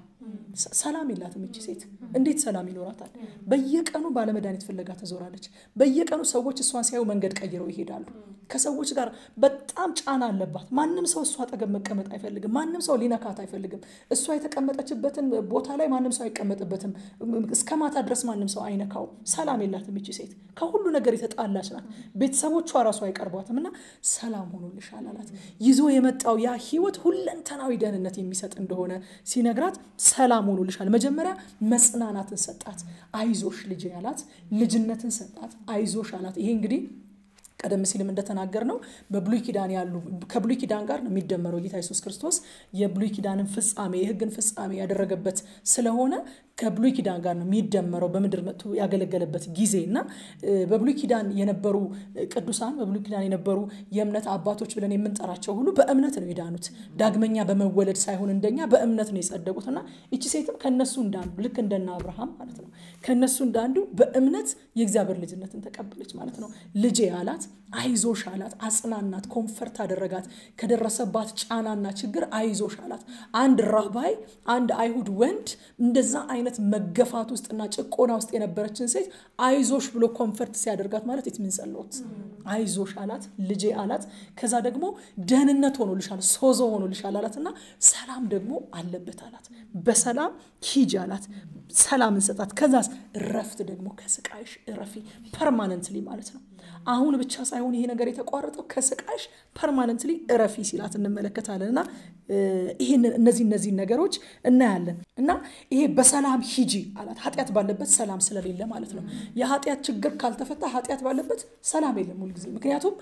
ሰላም የላትም እቺ ሴት እንዴት ሰላም ይኖራታል በየቀኑ ባለመድኃኒት ፍለጋ ትዞራለች በየቀኑ ሰዎች እሷን ሲያዩ መንገድ ቀይረው ይሄዳሉ ከሰዎች ጋር በጣም ጫና አለባት ማንም ሰው እሷ አጠገብ መቀመጥ አይፈልግም ማንም ሰው ሊነካት አይፈልግም እሷ የተቀመጠችበትን ቦታ ላይ ማንም ሰው አይቀመጥበትም እስከ ማታ ድረስ ማንም ሰው አይነካው ሰላም የላትም እቺ ሴት ከሁሉ ነገር የተጣላች ናት ቤተሰቦቿ ራሱ አይቀርቧትም እና ሰላም ሆኖልሻል አላት ይዞ የመጣው ያ ህይወት ሁለንተናዊ ደህንነት የሚሰጥ እንደሆነ ሲነግራት ሰላም ሆኖልሻል መጀመሪያ መጽናናትን ሰጣት አይዞሽ ልጅ ያላት ልጅነትን ሰጣት አይዞሽ አላት ይሄ እንግዲህ ቀደም ሲልም እንደተናገር ነው በብሉይ ኪዳን ያሉ ከብሉይ ኪዳን ጋር ነው የሚደመረው ጌታ ኢየሱስ ክርስቶስ የብሉይ ኪዳንን ፍጻሜ የህግን ፍጻሜ ያደረገበት ስለሆነ ከብሉይ ኪዳን ጋር ነው የሚደመረው በምድር መጥቶ ያገለገለበት ጊዜ እና በብሉይ ኪዳን የነበሩ ቅዱሳን በብሉይ ኪዳን የነበሩ የእምነት አባቶች ብለን የምንጠራቸው ሁሉ በእምነት ነው የዳኑት ዳግመኛ በመወለድ ሳይሆን እንደኛ በእምነት ነው የጸደቁት እና ይቺ ሴትም ከነሱ እንዳንዱ ልክ እንደና አብርሃም ማለት ነው ከነሱ እንዳንዱ በእምነት የእግዚአብሔር ልጅነትን ተቀበለች ማለት ነው ልጄ አላት አይዞሽ አላት አጽናናት ኮንፈርት አደረጋት ከደረሰባት ጫናና ችግር አይዞሽ አላት አንድ ራባይ አንድ አይሁድ ወንድ እንደዛ አይነት መገፋት ውስጥና ጭቆና ውስጥ የነበረችን ሴት አይዞሽ ብሎ ኮንፈርት ሲያደርጋት ማለት የትምንጸሎት አይዞሽ አላት ልጄ አላት ከዛ ደግሞ ደህንነት ሆኖልሻል ሶዞ ሆኖልሻል አላት እና ሰላም ደግሞ አለበት አላት በሰላም ሂጅ አላት ሰላም እንሰጣት ከዛስ እረፍት ደግሞ ከስቃይሽ እረፊ ፐርማነንትሊ ማለት ነው አሁን ብቻ ሳይሆን ይሄ ነገር የተቋረጠው ከስቃይሽ ፐርማነንትሊ እረፊ ሲላት እንመለከታለን እና ይህንን እነዚህ እነዚህ ነገሮች እናያለን እና ይሄ በሰላም ሂጂ አላት ኃጢአት ባለበት ሰላም ስለሌለ ማለት ነው የኃጢአት ችግር ካልተፈታ ኃጢአት ባለበት ሰላም የለም ሁልጊዜ ምክንያቱም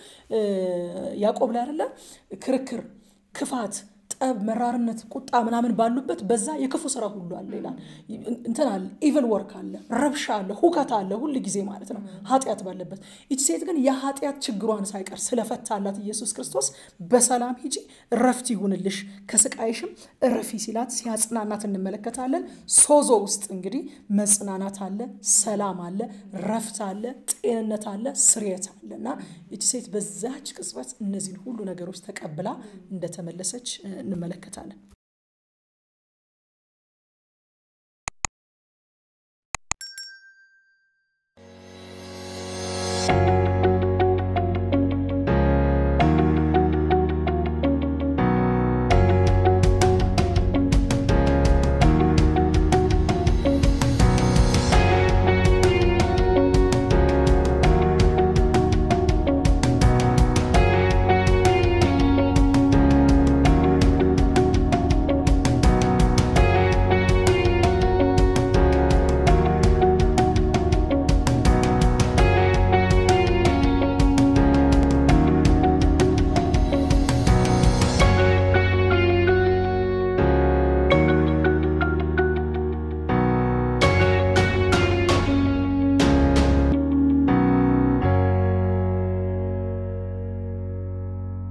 ያዕቆብ ላይ አደለ ክርክር ክፋት ጠብ መራርነት ቁጣ ምናምን ባሉበት በዛ የክፉ ስራ ሁሉ አለ ይላል እንትን አለ ኢቨል ወርክ አለ ረብሻ አለ ሁከት አለ ሁል ጊዜ ማለት ነው ኃጢአት ባለበት ይች ሴት ግን የኃጢአት ችግሯን ሳይቀር ስለፈታላት ኢየሱስ ክርስቶስ በሰላም ሂጂ ረፍት ይሁንልሽ ከስቃይሽም እረፊ ሲላት ሲያጽናናት እንመለከታለን ሶዞ ውስጥ እንግዲህ መጽናናት አለ ሰላም አለ ረፍት አለ ጤንነት አለ ስርየት አለ እና ይች ሴት በዛች ቅጽበት እነዚህን ሁሉ ነገሮች ተቀብላ እንደተመለሰች እንመለከታለን